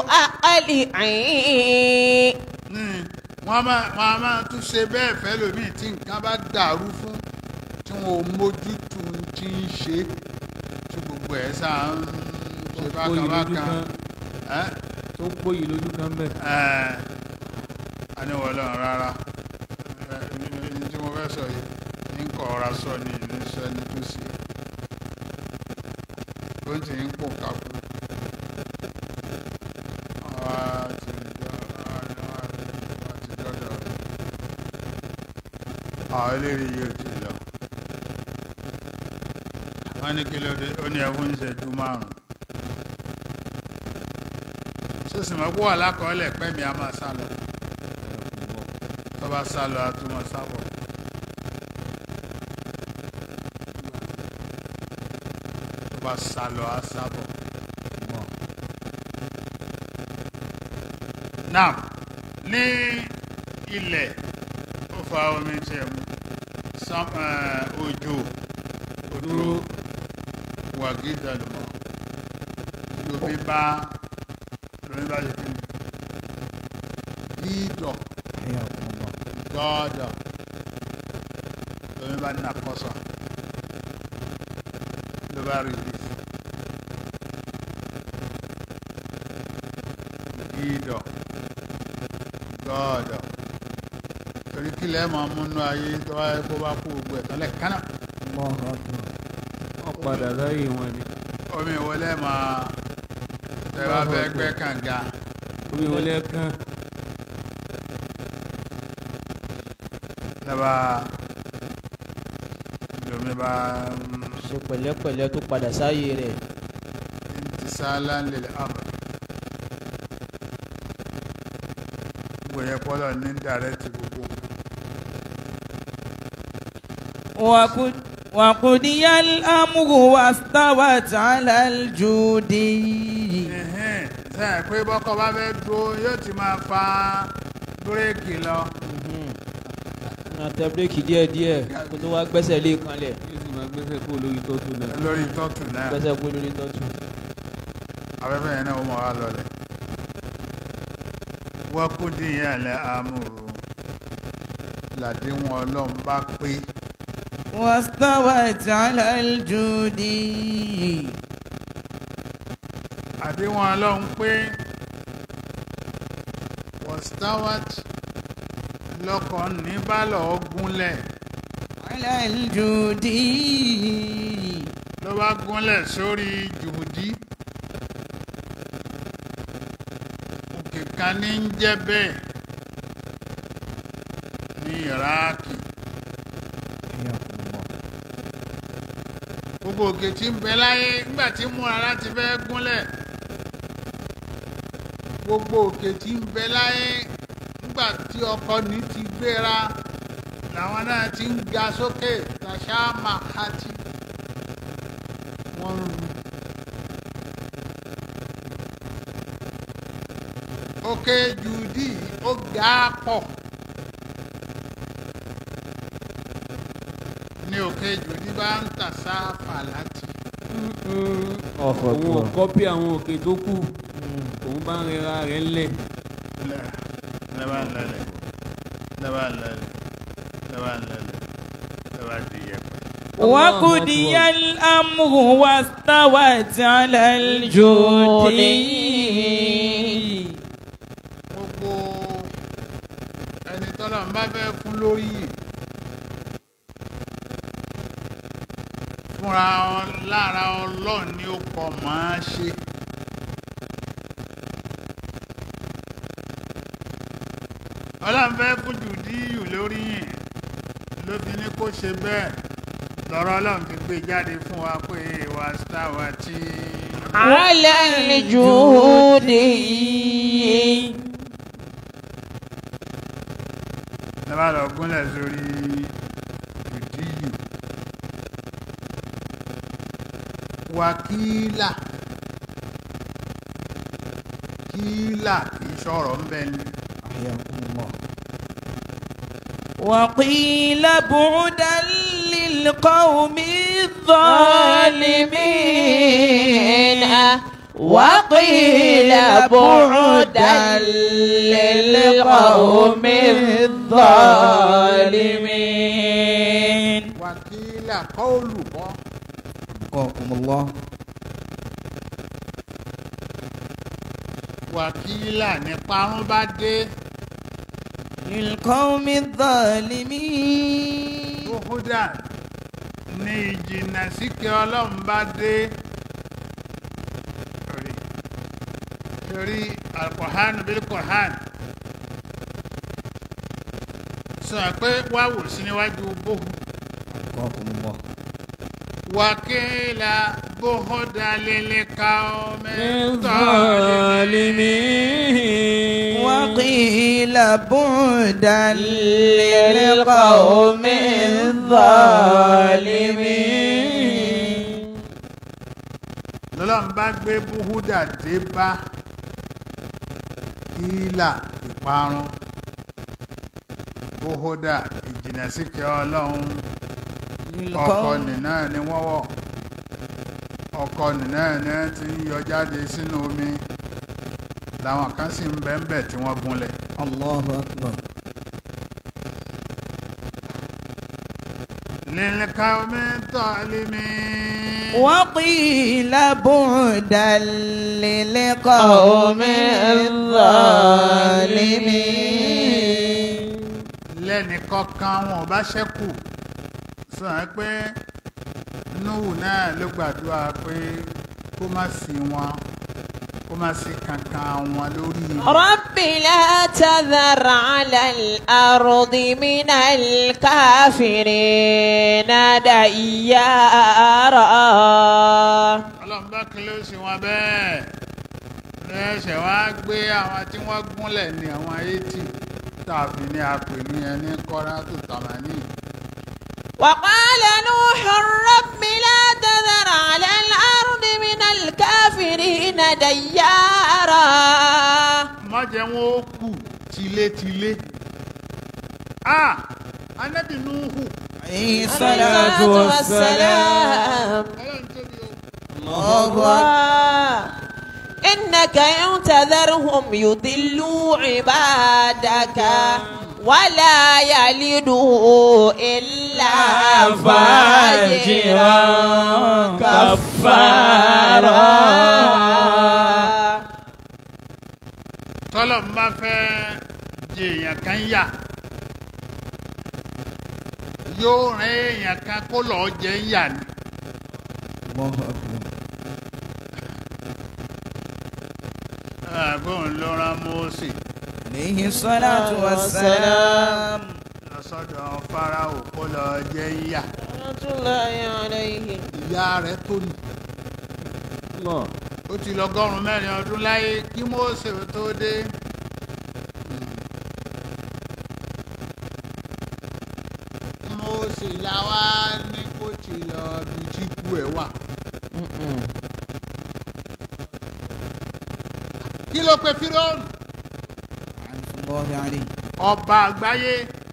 أقلعي Mm, wọ́n á máa wọ́n á máa tún ṣe bẹ́ẹ̀ fẹ́ lómìn tí nǹkan bá dàrú fún tí wọn ò mójútó tí ń ṣe tí gbogbo ẹ̀ sáà ń ṣe tó pòyì lójú bákan kan bákan tó pòyì lójú kan bẹ́ẹ̀. ẹ́ a ní wọ́n lọ́run rárá ẹ, ní tí mo fẹ́ sọ yìí ní kọ̀ ọ̀ra sọ ni ní sọ ẹni tó ṣe tó ń tì ń pò kákú àwa ti dọ́ àwa ti dọ́dọ̀ rẹ̀ àwọn eléyìí yóò ti lọ wọ́n ní kí ló dé ó ní ẹkún ìṣẹ́jú márùn-ún sísìn mọ́ kó wà lákọọ́lẹ̀ pẹ́mi a máa sá lọ tó bá sá lọ a tún máa sábọ̀ tó bá sá lọ a sábọ̀ náà ní ilẹ̀ ó fa omi tiẹ̀ mu sam- eh, òjò òjò wàgídà lọ́mọ lómi bá lómi bá ṣe kí ni dídọ̀ حياكم الله dọ́ọ̀dọ̀ lómi bá nà kọ́sọ̀ ló bá release dídọ̀ dọ́ọ̀dọ̀ torí kílẹ̀ máa múnú ayé tó wáyé kó bá kú gbogbo ẹ̀ tọ́lẹ̀ kánà الله أكبر wọ́n padà sáyé wọn ni. omi ìwọlé máa tẹ bá fẹ́ gbẹ́ kànga omi wọlé kan lọ́ba lomi bá ṣe pẹ̀lẹ́pẹ̀lẹ́ tó padà sáyé rẹ̀ intisala lil amr gbòye pọ́lọ̀ ní dàrẹ́tì gbogbo وقد وقضي الأمر واستوت على الجودي ẹ̀hẹ́n sẹ́yìn pé bọ́kọ bá fẹ́ dúró yóò ti máa fa búréèkì lọ máa tẹ bíréèkì díẹ̀díẹ̀ kó tó wá gbẹ́sẹ̀ lé kanlẹ̀ yóò sì máa gbẹ́sẹ̀ kó lórí tọ́tù náà. lórí tọ́tù náà gbẹ́sẹ̀ kó lórí tọ́tù. afẹ́fẹ́ yẹn náà ó mọ̀ wá lọlẹ̀ wọ́n kú díyàn lẹ́ amúrú làdéhùn ọlọ́run bá pé واستوت على الجودي àdéhùn ọlọ́run pé wọ́stáwát lọ́kàn ní bálọ̀ gúnlẹ̀ على الجودي ló bá gúnlẹ̀ sórí jùdí òkè kan ní ń jẹ́ bẹ́ẹ̀ ní iraaki حياكم الله gbogbo òkè tí ń bẹ láyé nígbà tí múra láti fẹ́ gúnlẹ̀ gbogbo òkè tí ń bẹ láyé nígbà tí ọkọ ní ti gbéra làwọn náà ti ń ga sókè tàṣà màkàtì wọ́n ń ru. òkè jùdí ó ga pọ̀ ní òkè jùdí bá ń tàṣà fàlàtì. òun ò kọ́pì àwọn òkè tó kù òun bá ń rẹra rẹ̀ ńlẹ̀. lẹ́bàá lẹ́lẹ̀ lẹ́bàá lẹ́lẹ̀ lẹ́bàá lẹ́lẹ̀ lẹ́bàá di yẹpẹ̀. وقضي الأمر واستوت على الجود gbogbo ẹni tọ́lọ̀ ń bá fẹ́ fún lórí yìí fúnra ọ- lára ọlọ́run ni ó pọ̀ máa ṣe. ọlọ́run fẹ́ fún jùdíyù lórí yìí ló fi ní kó ṣe bẹ́ẹ̀ lọ́rọ̀ ọlọ́run fi gbé jáde fún wa pé wà sítáwà tí. على الجود lọ́ba lọ gúnlẹ̀ sórí jùdíyù. wákìlà kílà kì í sọ̀rọ̀ ń bẹ ni. وقيل بعدا للقوم الظالمين وقيل بعدا للقوم الظالمين wákìlà kọ́ọ̀lù bọ́ وقاكم الله wákìlà ní parun bá dé للقوم الظالمين tóhúdà ní ìjìnà síkẹ́ ọlọ́run bá dé torí torí alkohan bil kohan sọ pé wá wò sí níwájú bóhu وقاكم الله wákìlà bóhúdà lélẹ̀ ká ọmọ الظالمين وقيل بعدا للقوم الظالمين lọ́lọ́run bá gbé búhúdà dé bá ìlà ìparun búhúdà ìjìnà síkẹ́ ọlọ́run ọkọ nìna ni wọ́n wọ̀ ọkọ nìna ni wọ́n ti ń yọ jáde sínú omi làwọn kan sì ń bẹ́ńbẹ̀ tí wọ́n gúnlẹ̀ الله أكبر lílẹ̀ka omi tọ́límì وقيل بعدا للقوم الظالمين lẹ́nìkọ̀ọ̀kan wọn ò bá ṣẹ́kù sọ ẹ́ pé núhù náà ló gbàdúrà pé kó má sí wọn kó má sí kankan wọn lórí ilẹ̀. رب لا تذر على الأرض من الكافرين ديارا ọlọ́run bá kí ló ṣe wọn bẹ́ẹ̀ lẹ́sẹ̀ wá gbé àwọn tí wọ́n gúnlẹ̀ ní àwọn eighty tàbí ní apèlú yẹn ní kọ́ra tó tàmánì. وقال نوح رب لا تذر على الأرض من الكافرين ديارا má jẹ́ wọn ó kù tilétilé. a anabi nuhu عليه الصلاة والسلام ọlọ́run tóbi o. الله أكبر الله إنك إن تذرهم يضلوا عبادك ولا يلدوا إلا فاجرا كفارا tọ́lọ̀ ń bá fẹ́ jẹ èèyàn kan yà yóò rán èèyàn kan kó lọ́ọ́ jẹ ń yà ni. الله أكبر àbọ̀n ló rán Mósè عليه الصلاة والسلام lọ́sọ̀dọ̀ Fáráò kó lọ́ọ́ jẹ ń yà. رحمة الله عليه ìyá rẹ̀ tó ní. Allah. ó ti lọ́gọ́rùn-ún mẹ́rin ọdún láyé kí Mósè tó dé. Mósè làwa ní kó ti lọ bí tí kú ẹ̀ wà. kí ló pe fíróònù الله عليه ọba àgbáyé.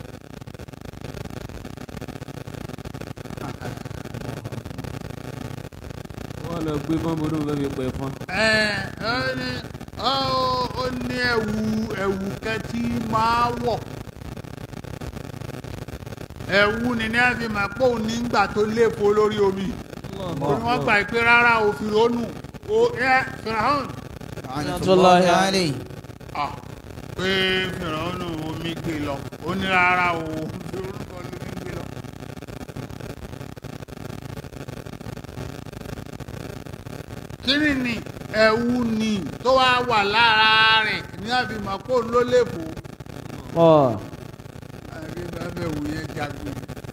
wọ́n lọ gbé fọ́nbó ló ń fẹ́ fi pẹ̀ fún. ẹ ó ní ó ó ní ẹ̀wù ẹ̀wù kẹtí máa wọ̀ ẹ̀wù ni ní àfi máa pọ̀ nígbà tó lépo lórí omi ó ní wọ́n gbà pé rárá o fìrònù o ẹ fìràhàn لعنة الله عليه ah pé fìrònù omi gbé lọ ó ní rárá o fìrònù kan ló ní gbé lọ. kíni ni ẹ̀wù ni tó wá wà lára rẹ̀ ní àfi máa pọ̀ ló lépo. ọ̀ àrí bàbá ẹ̀wù yẹn jagun.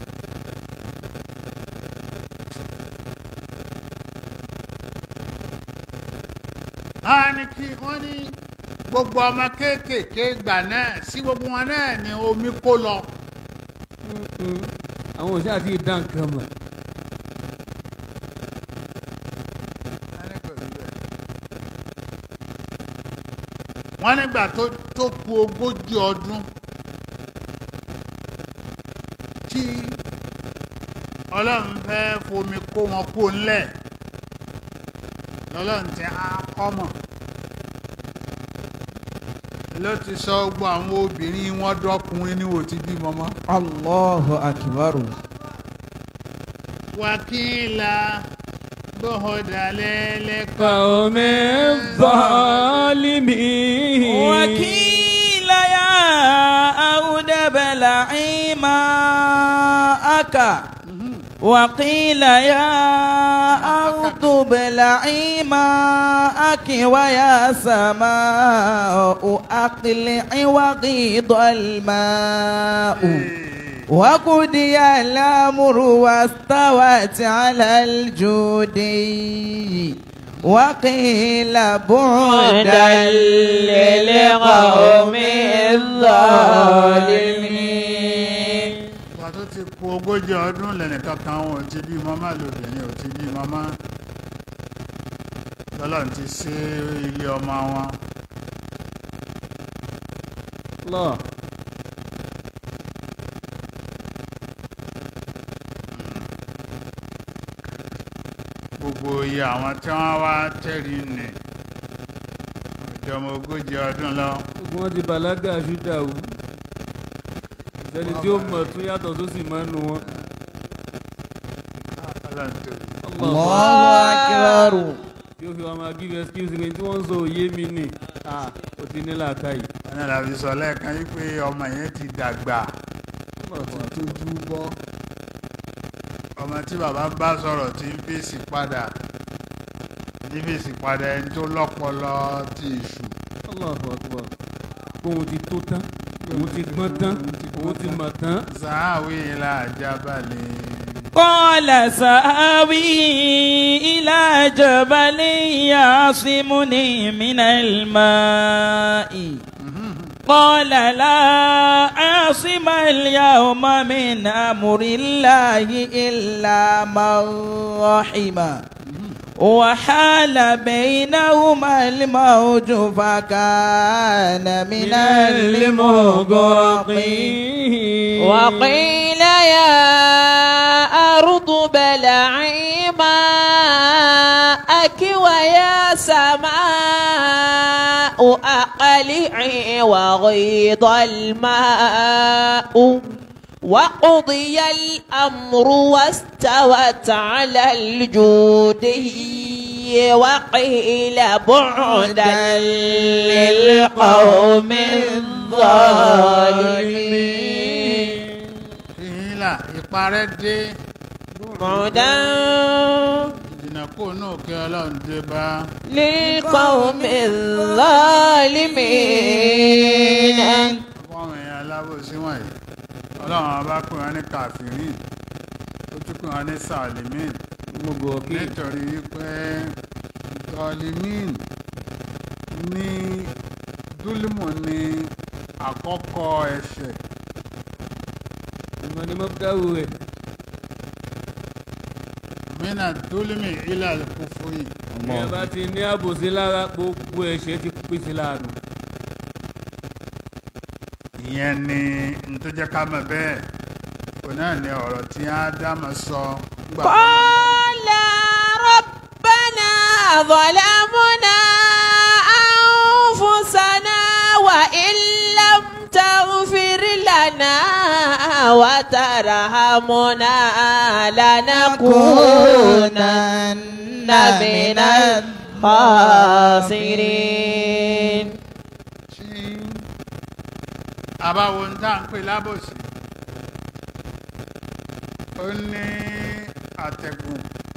a ní kí wọ́n ní gbogbo ọmọ kéékèèké gbà náà sí gbogbo wọn náà ní omi kó lọ. àwọn òṣìṣẹ́ àti ìdá nǹkan mọ̀. wọ́n nígbà tó tó ku ogójì ọdún tí ọlọ́run fẹ́ fomi kó wọn kó ńlẹ̀ lọ́lọ́run ti á kọ́mọ̀ ló ti sọ gbogbo àwọn obìnrin wọn dọ́kùnrin ní òtí bímọ mọ́. الله أكبر wákìlá bọ́họ̀dà lẹ́lẹ́kọ̀ọ́. قوم الظالمين وكيل يا أود بلعي ماءك وقيل يا أرض ابلعي ماءك ويا سماء أقلعي وغيض الماء وقضي الأمر واستوت على الجودي وقيل بعدا للقوم الظالمين ìgbà tó ti ku ogójì ọdún lẹ́nìkan kan wọn ò ti bí mọ́má lóbìnrin ò ti bí mọ́má lọ́lọ́run ti ṣe ilé ọmọ wọn الله gbogbo iye àwọn tí wọ́n wá tẹ̀rí nì ọjọ́ ọmọ ogójì ọdún lọ gbogbo wọn ti bàlágà ṣúdà wù ìsẹ́ni tí ó mọ̀ tún yàtọ̀ tó sì máa ń nu wọn. ọlọ́run tó الله أكبر tí ó fi wá máa give excuse mi tí wọ́n ń sọ òye mi nì Ah, ó ti ní làákàyè. ẹni làbí sọ lẹ́ẹ̀kan yí pé ọmọ yẹn ti dàgbà ti tójú bọ́ ọmọ tí bàbá bá sọ̀rọ̀ tí ń fèsì padà ní fèsì padà ẹni tó lọ́pọlọ ti ìṣù Allahu Akbar kóhun ti tó tán òun ti gbọ́n tán òun ti mọ̀ tán. sàáwé ilà jábàlẹ̀. قال سآوي إلى جبل يعصمني من الماء قال لا عاصم اليوم من أمر الله إلا من رحم وحال بينهما الموج فكان من المغرقين وقيل يا أرض بلعي ماءك ويا سماء أقلعي وغيض الماء وقضي الأمر واستوت على الجودي وقيل بعدا للقوم الظالمين ìhìnlá ìparẹ́ dé بعدا ìdìnnà kó náà kí ọlọ́run dé bá للقوم الظالمين fọ́ọ̀mù èèyàn alábòsí wọ̀nyí ọlọ́run ọba pè wọ́n ní kàfírìn ó tún pè wọ́n ní sàlìmín mo gọ̀ kí nítorí wípé zọlimin ní dúlímù ní àkọ́kọ́ ẹ̀ṣẹ̀ ìmọ̀ ni mo dáwò rẹ̀ mina dúlímì ilà kúfúrì bí ẹ bá ti ní àbòsí lára gbogbo ẹ̀ṣẹ̀ ti pèsè láàánú. ìyẹn ni n tó jẹ́ ká mọ̀ bẹ́ẹ̀ òun náà ni ọ̀rọ̀ tí ádámù sọ nígbà tó lọ. قال ربنا ظلمنا أنفسنا وإن لم تغفر لنا وترحمنا لنكونن من الخاسرين tí àbáwo ń tá à ń pè lábòsí ó ní àtẹ̀gùn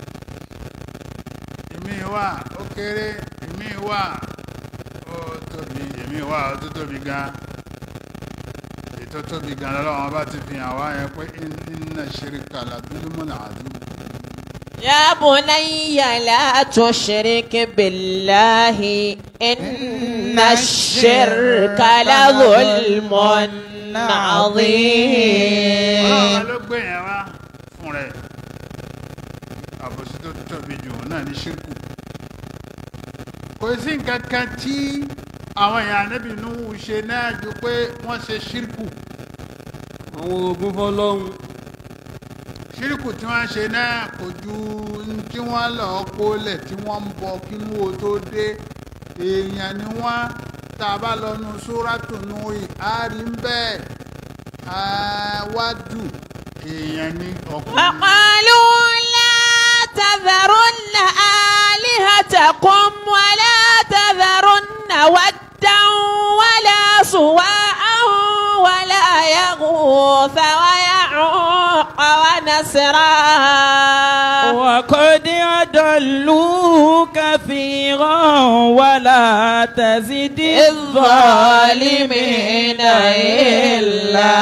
èmi wà ó kéré èmi wà ó tóbi èmi wà ó tó tóbi gan ètò tóbi gan lọ́wọ́ bá ti fi hàn wá yẹn pé inna shirka la dhulmun adhim يا بني لا تشرك بالله إن الشرك لظلم عظيم ọlọ́run ló gbé yẹn wá fún rẹ̀ àbòsí tó tóbi jù náà ní ṣírkù kò sí nǹkan kan tí àwọn èèyàn Ànábì Nuhu ṣe náà ju pé wọ́n ṣe ṣírkù àwọn ogun fọlọ́hún ṣírkù tí wọ́n ṣe náà kò ju n tí wọ́n lọ kólẹ̀ tí wọ́n ń bọ kínú o tó dé èèyàn ni wọ́n tá a bá lọ nu Súrátù Nuhu àárí ń bẹ́ẹ̀ àwádù èèyàn ni ọkùnrin. وقالوا لا تذرن آلهتكم ولا تذرن ودا ولا سواعا ولا يغوث ويعوق ونسرا وقد أضلوا كثيرا ولا تزد الظالمين إلا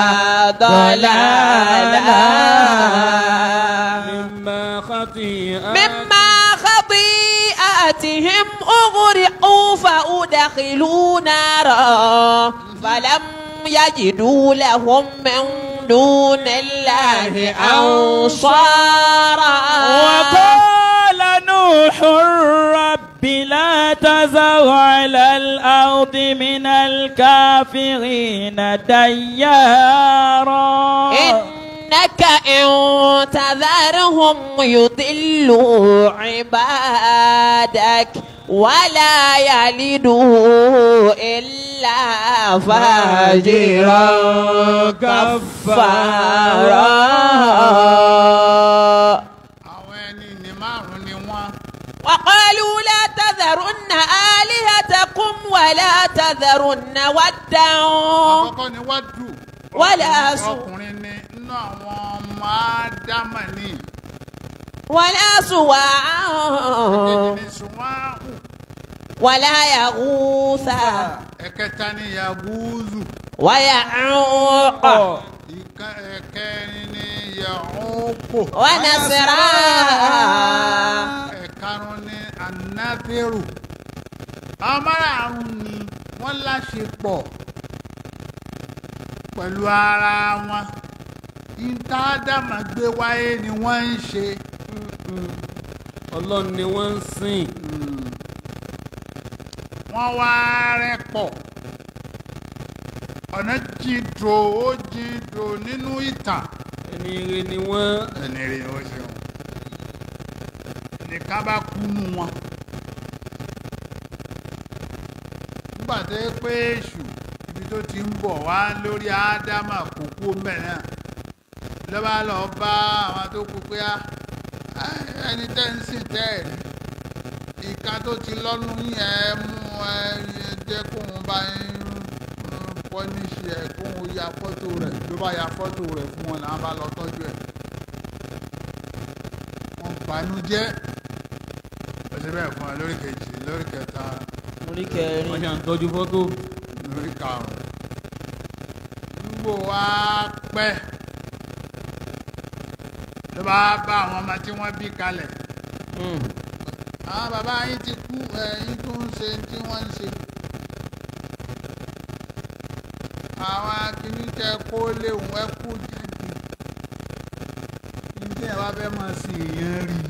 ضلالا مما خطيئات مما خطيئاتهم أغرقوا فأدخلوا نارا فلم يجدوا لهم من دون الله أنصارا وقال نوح رب لا تذر على الأرض من الكافرين ديارا إنك إن تذرهم يضلوا عبادك ولا يلدوا إلا فاجرا كفارا àwọn ẹni ní márùn ni wọ́n وقالوا لا تذرن آلهتكم ولا تذرن ودا àkọ́kọ́ ni wádù Wala su- ọkùnrin ni nínú àwọn ọmọ ádámà ni ولا èkejì سواعا ni sùnwáhù ولا يغوث ẹ̀kẹta ni yagúzù ويعوق ìka ẹ̀kẹrin ni yahókò ونسرا ẹ̀karùn ni anátẹ́rù àwọn márààrún ni wọ́n láṣepọ̀ pẹ̀lú ara wọn ìtàdàmà gbé wáyé ni wọ́n ń ṣe ọlọ́run ni wọ́n ń sìn wọ́n wá rẹ́pọ̀ ọ̀nà jìdò ó jìdò nínú ìtàn ẹni ire ni wọ́n ẹni rí ó ṣeun nìkan bá kúnú wọn nígbà tó yẹ pé èṣù ibi tó ti ń bọ̀ wá lórí ádámà kókó mẹ́rin ló bá lọ bá àwọn tó kú pé á ẹni tẹ́ ń sìn tẹ́ ẹ̀ rí ìka tó ti lọ́nu yẹn mú ẹ jẹ́ kóun bá ń pọ́níṣì ẹ̀ kóun ya fọ́tò rẹ̀ ló bá ya fọ́tò rẹ̀ fún wọn làwọn bá lọ tọ́jú ẹ̀ wọ́n banújẹ́ ó ṣe bẹ́ẹ̀ fún ẹ lórí kejì lórí kẹta orí kẹrin wọ́n ṣe à ń tọ́jú fọ́tò lórí karùn-ún nígbò wá pẹ́ ló bá bá àwọn ọmọ tí wọ́n bí kalẹ̀ àwọn bàbá yín ti kú ẹ̀yin tó ń ṣe tí wọ́n ń ṣe. àwọn akíníkẹ́ kó léwu ẹ kú jáde. níbi ẹ̀ wá fẹ́ máa sin èèyàn rí i.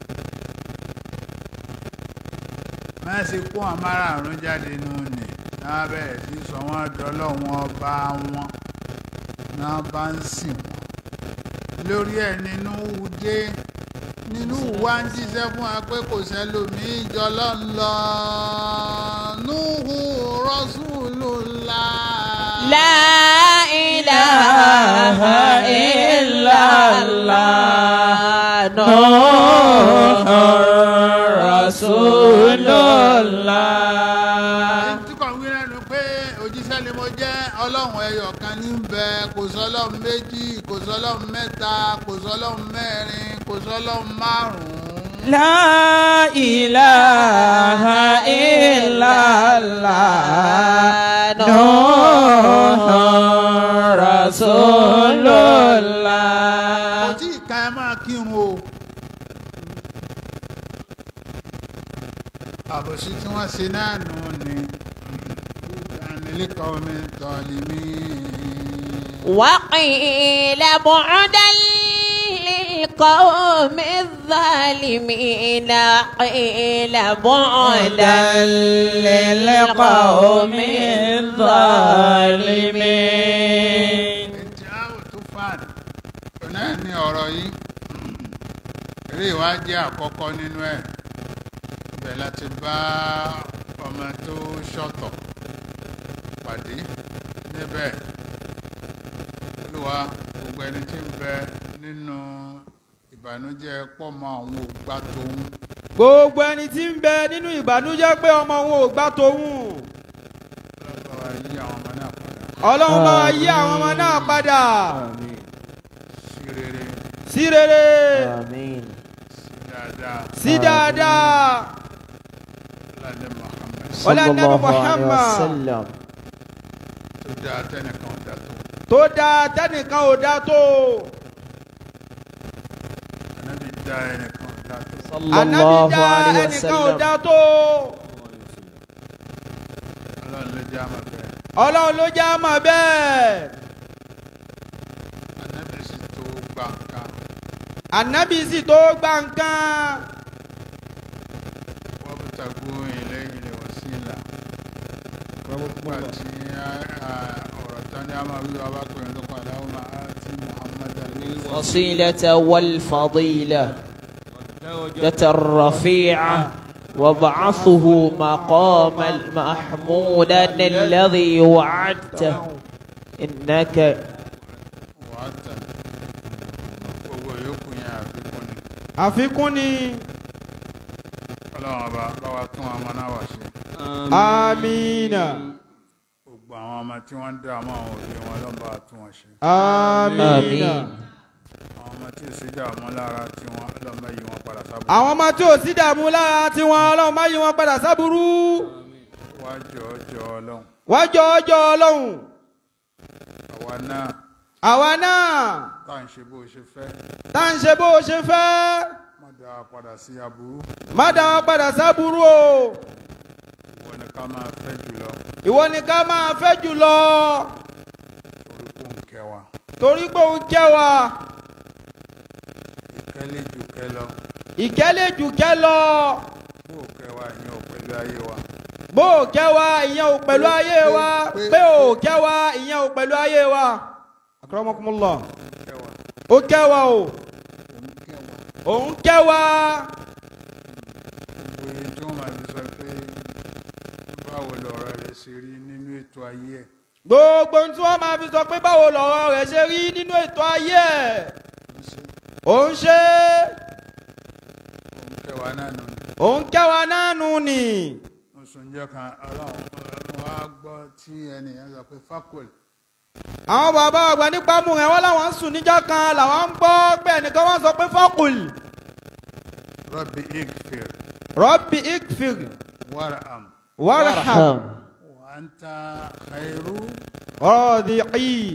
má ṣe kó àwọn márààrún jáde nù ní náà bẹ̀rẹ̀ sí sọ wọ́n dọ́lọ́wọ́n ọba wọn náà bá ń sìn wọ́n lórí ẹ̀ nínú dé nínú wa ń jíṣẹ́ fún wa pé kò sẹ́lòmíì jọlọ́ ń lọ Nuhu Rasulullah. La ilaha illallah. Nuhur Rasulullah. tí kò ń wí lẹ́nu pé òjíṣẹ́ ni mo jẹ́ ọlọ́run ẹyọ kan ní bẹ kò sọ́lọ́run méjì kò sọ́lọ́run mẹ́ta kò sọ́lọ́run mẹ́rin kò sọ́lọ́run márùn-ún. لا إله إلا الله نوح رسول kò الله tí ì ka ẹ máa kírun o. àbòsí tí wọ́n ṣe náà nù ni ìdánilẹ́kọ̀ọ́ mi tọ́lí mi. وقيل بعدا للقوم الظالمين قيل بعدا للقوم الظالمين ètí àwọn tó fàn tó náà ní ọ̀rọ̀ yìí eré ìwádìí àkọ́kọ́ nínú ẹ̀ ibẹ̀ láti bá ọmọ tó ṣọ̀tọ̀ pàdé níbẹ̀ olúwa gbogbo ẹni tí ń bẹ nínú ìbànújẹ́ pọ̀ mọ́ àwọn ògbà tóun gbogbo ẹni tí ń bẹ nínú ìbànújẹ́ pé ọmọ òun ò gbà tòun lọ́wọ́ yí àwọn ọmọ náà padà ọlọ́run bá wa yí àwọn ọmọ náà padà sí rere sí rere آمين sí dáadáa sí dáadáa lálẹ́ Muhammad Ọlá صلى Nabi الله عليه Muhammad. وسلم tó dáa tẹ́nìkan dá tó tó dáa tẹ́nìkan ò dá tó ànábì dá ẹnìkan dá tó. صلى ànábì الله dá عليه ẹnìkan ò وسلم dá tó ọlọ́run ló jẹ́ àmọ̀ bẹ́ẹ̀ ọlọ́run ló já mọ̀ bẹ́ẹ̀ ànábì sì tó gbà nǹkan ànábì sì tó gbà nǹkan wọ́n bí tàgbó ilé ilé wọ̀ sí ìlà nígbà tí ọ̀rọ̀ tán ní a máa wí wá bá pè ní lókun aláwọ̀ máa ti Muhammad ali الوصيلة والفضيلة درجة الرفيعة وابعثه مقاما محمودا الذي وعدته إنك wàá tẹ̀ gbogbo yòókù yẹn àfikún ni àfikún ni ọlọ́run ọba bá wa tún ọmọ náà wá ṣe amina gbogbo àwọn ọmọ tí wọ́n ń dá àwọn òbí wọn ló ń bá wa tún wọn ṣe amina آمين àwọn ọmọ tí ò sí dààmú lára tí wọ́n lọ́mọ yìí wọn padà sábà àwọn ọmọ tí ò sí dààmú lára tiwọn ọlọ́run má yí wọn padà sábúrú wá jọ jọ ọlọ́run wájọ ọjọ́ ọlọ́run àwa náà àwa náà tá à ń ṣe bó ṣe fẹ́ tá à ń ṣe bó o ṣe fẹ́ má dá a padà sí aburú má dá wọn padà sábúrú o ìwọ ni ká máa fẹ́ jùlọ ìwọ ni ká máa fẹ́ jùlọ torí kò ń kẹ́ wa torí pé òun kẹ́ wa ìkẹ́lẹ́ jù kẹ́ lọ ìkẹ́lẹ́ jù kẹ́ lọ bó o kẹ́ wa ìyẹn ò pẹ̀lú ayé wa bó o kẹ́ wa ìyẹn ò pẹ̀lú ayé wa pé o kẹ́ wa ìyẹn ò pẹ̀lú ayé wa akramakumullah kẹ́ wa ó kẹ́ wa o òun kẹ́ wa òun kẹ́ wa gbogbo èyí tí wọ́n máa fi sọ pé báwo lọ̀rọ̀ rẹ̀ ṣe rí nínú ètò ayé ẹ̀ gbogbo ohun tí wọ́n máa fi sọ pé báwo lọ̀rọ̀ rẹ̀ ṣe rí nínú ètò ayé ẹ̀ ń ṣe òun ṣe òun kẹ́ wa náà nù ní. òun kẹ́ wa náà nù ni oṣù ǹjẹ́ kan ọlọ́run wá gbọ́ tí ẹnìyàn sọ pé fakul àwọn bàbá àgbà nípa mú rẹ̀ wọ́n láwọn ń sùn níjọ́ kan làwọn ń gbọ́ pé ẹnìkan wọ́n sọ pé fọ́kùl rabbi ikfir rọ́bì ikfir warham warham wa anta khairu rọ́dìí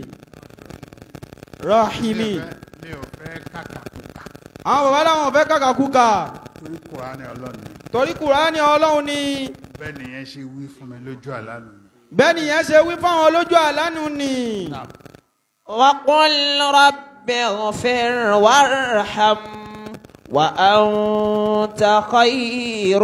rahimi mi ò fẹ́ kàkàkùkà àwọn bàbá làwọn ò fẹ́ kàkàkùkà torí kùránì ọlọ́run ni torí kùránì ọlọ́run ni bẹ́ẹ̀ nìyẹn ṣe wí fún mi lójú àlá nù ni. bẹ́ẹ̀ nìyẹn ṣe wí fáwọn lójú àlánú ni. وقل رب اغفر وارحم وأنت خير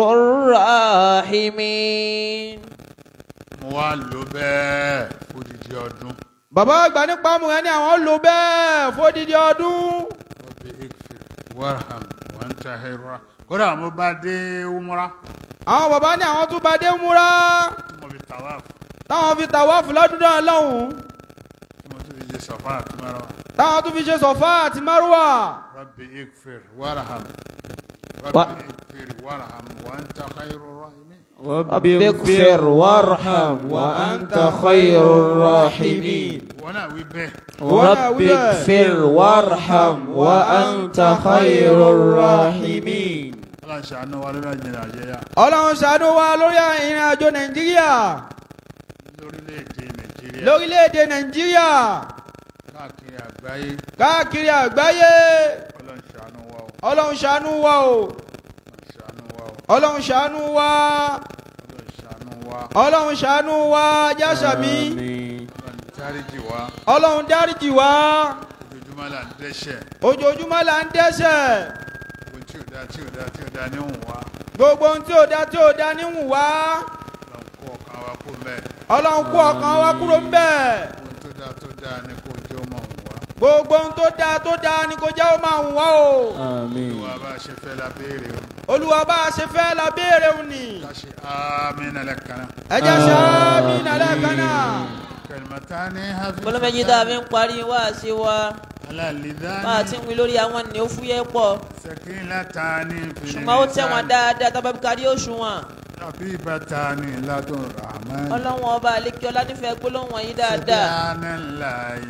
الراحمين mo wá lò bẹ́ẹ̀ fódìdí ọdún bàbá àgbà nípa mu ẹni àwọn lò bẹ́ẹ̀ fódìdí ọdún. rọ́bì ikfir warham wọ́n ń ta ẹ̀rọ kódà mo bá dé umra àwọn bàbá ní àwọn tún bá dé múra tí mo fi tawaf táwọn fi tàwáàfù lọ́dún náà lọ́hùn-ún tí mo tún fi ṣe sọ̀fà àti mẹ́rọ táwọn tún fi ṣe sọ̀fà àti márùwà. rọ́bì ikfir warham Wa- rọ́bì ikfir warham wọ́n ń ta ẹ̀rọ rahimin. رب اغفر وارحم وأنت خير الراحمين wọ́n náà wí bẹ́ẹ̀ رب اغفر وارحم وأنت خير الراحمين ọlọ́run ṣàánú wa lórí àjẹrẹ àjẹyà ọlọ́run ṣàánú wa lórí ìrìn àjò nàìjíríà lórílẹ̀‐èdè nàìjíríà lórílẹ̀‐èdè nàìjíríà káàkiri àgbáyé káàkiri àgbáyé ọlọ́run ṣàánú wa o ọlọ́run ṣàánú wa o ọlọ́run ṣàánú wa o ọlọ́run ṣàánú wa ọlọ́run ṣàánú wa ọlọ́run ṣàánú wa jásàmí ọlọ́run dáríjì wa ọlọ́run dáríjì wa ojoojúmọ́ là ń dẹ́ṣẹ̀ ojoojúmọ́ là ń dẹ́ṣẹ̀ ohun tí ò dá tí ò dá tí ò dá níhùn wa gbogbo ohun tí ò dá tí ò dá níhùn wá ọlọ́run kó ọkàn wa kó mẹ́ẹ̀ ọlọ́run kó ọkàn wa kúrò ń bẹ̀ ohun tó dá tó dá ní kó jẹ́ ọmọ òun wa gbogbo ohun tó dá tó dá ni kò jẹ́ ó máa hùn wá o Àmín. ìwà bá a ṣe fẹ́ la béèrè o olúwa bá a ṣe fẹ́ la béèrè òun ni ká ṣe àmín lẹ́kànnà ẹ jẹ́ sáábì nàlẹ́ kan náà. kalimatani hafi bọ́lá méjì tá a fi ń parí wá sí wa bá a alalidani ti ń wí lórí àwọn ènìyàn ó fúyẹ́ pọ̀ sakilatani ṣùgbọ́n ó tẹ̀wọ̀n dáadáa tá a bá fi kárí òṣùwọ̀n habibatani ladun rahman ọlọ́wọ́n ọba àlekí ọlá nífẹ̀ẹ́ gbólóhùn wọ̀nyí dáadáa. subhanallahi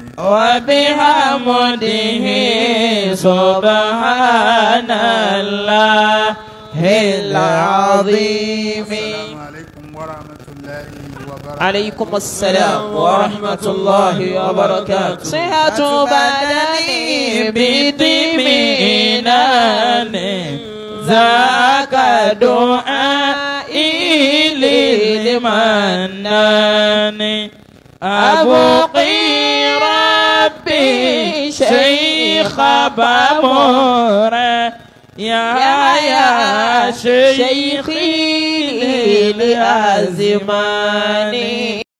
وبحمده سبحان الله العظيم السلام عليكم ورحمة الله وبركاته عليكم السلام ورحمة الله وبركاته صحة بدني بدمينان ذاك دعائي للمنان أبقي ربي شيخ بامورا يا يا شيخي للأزمان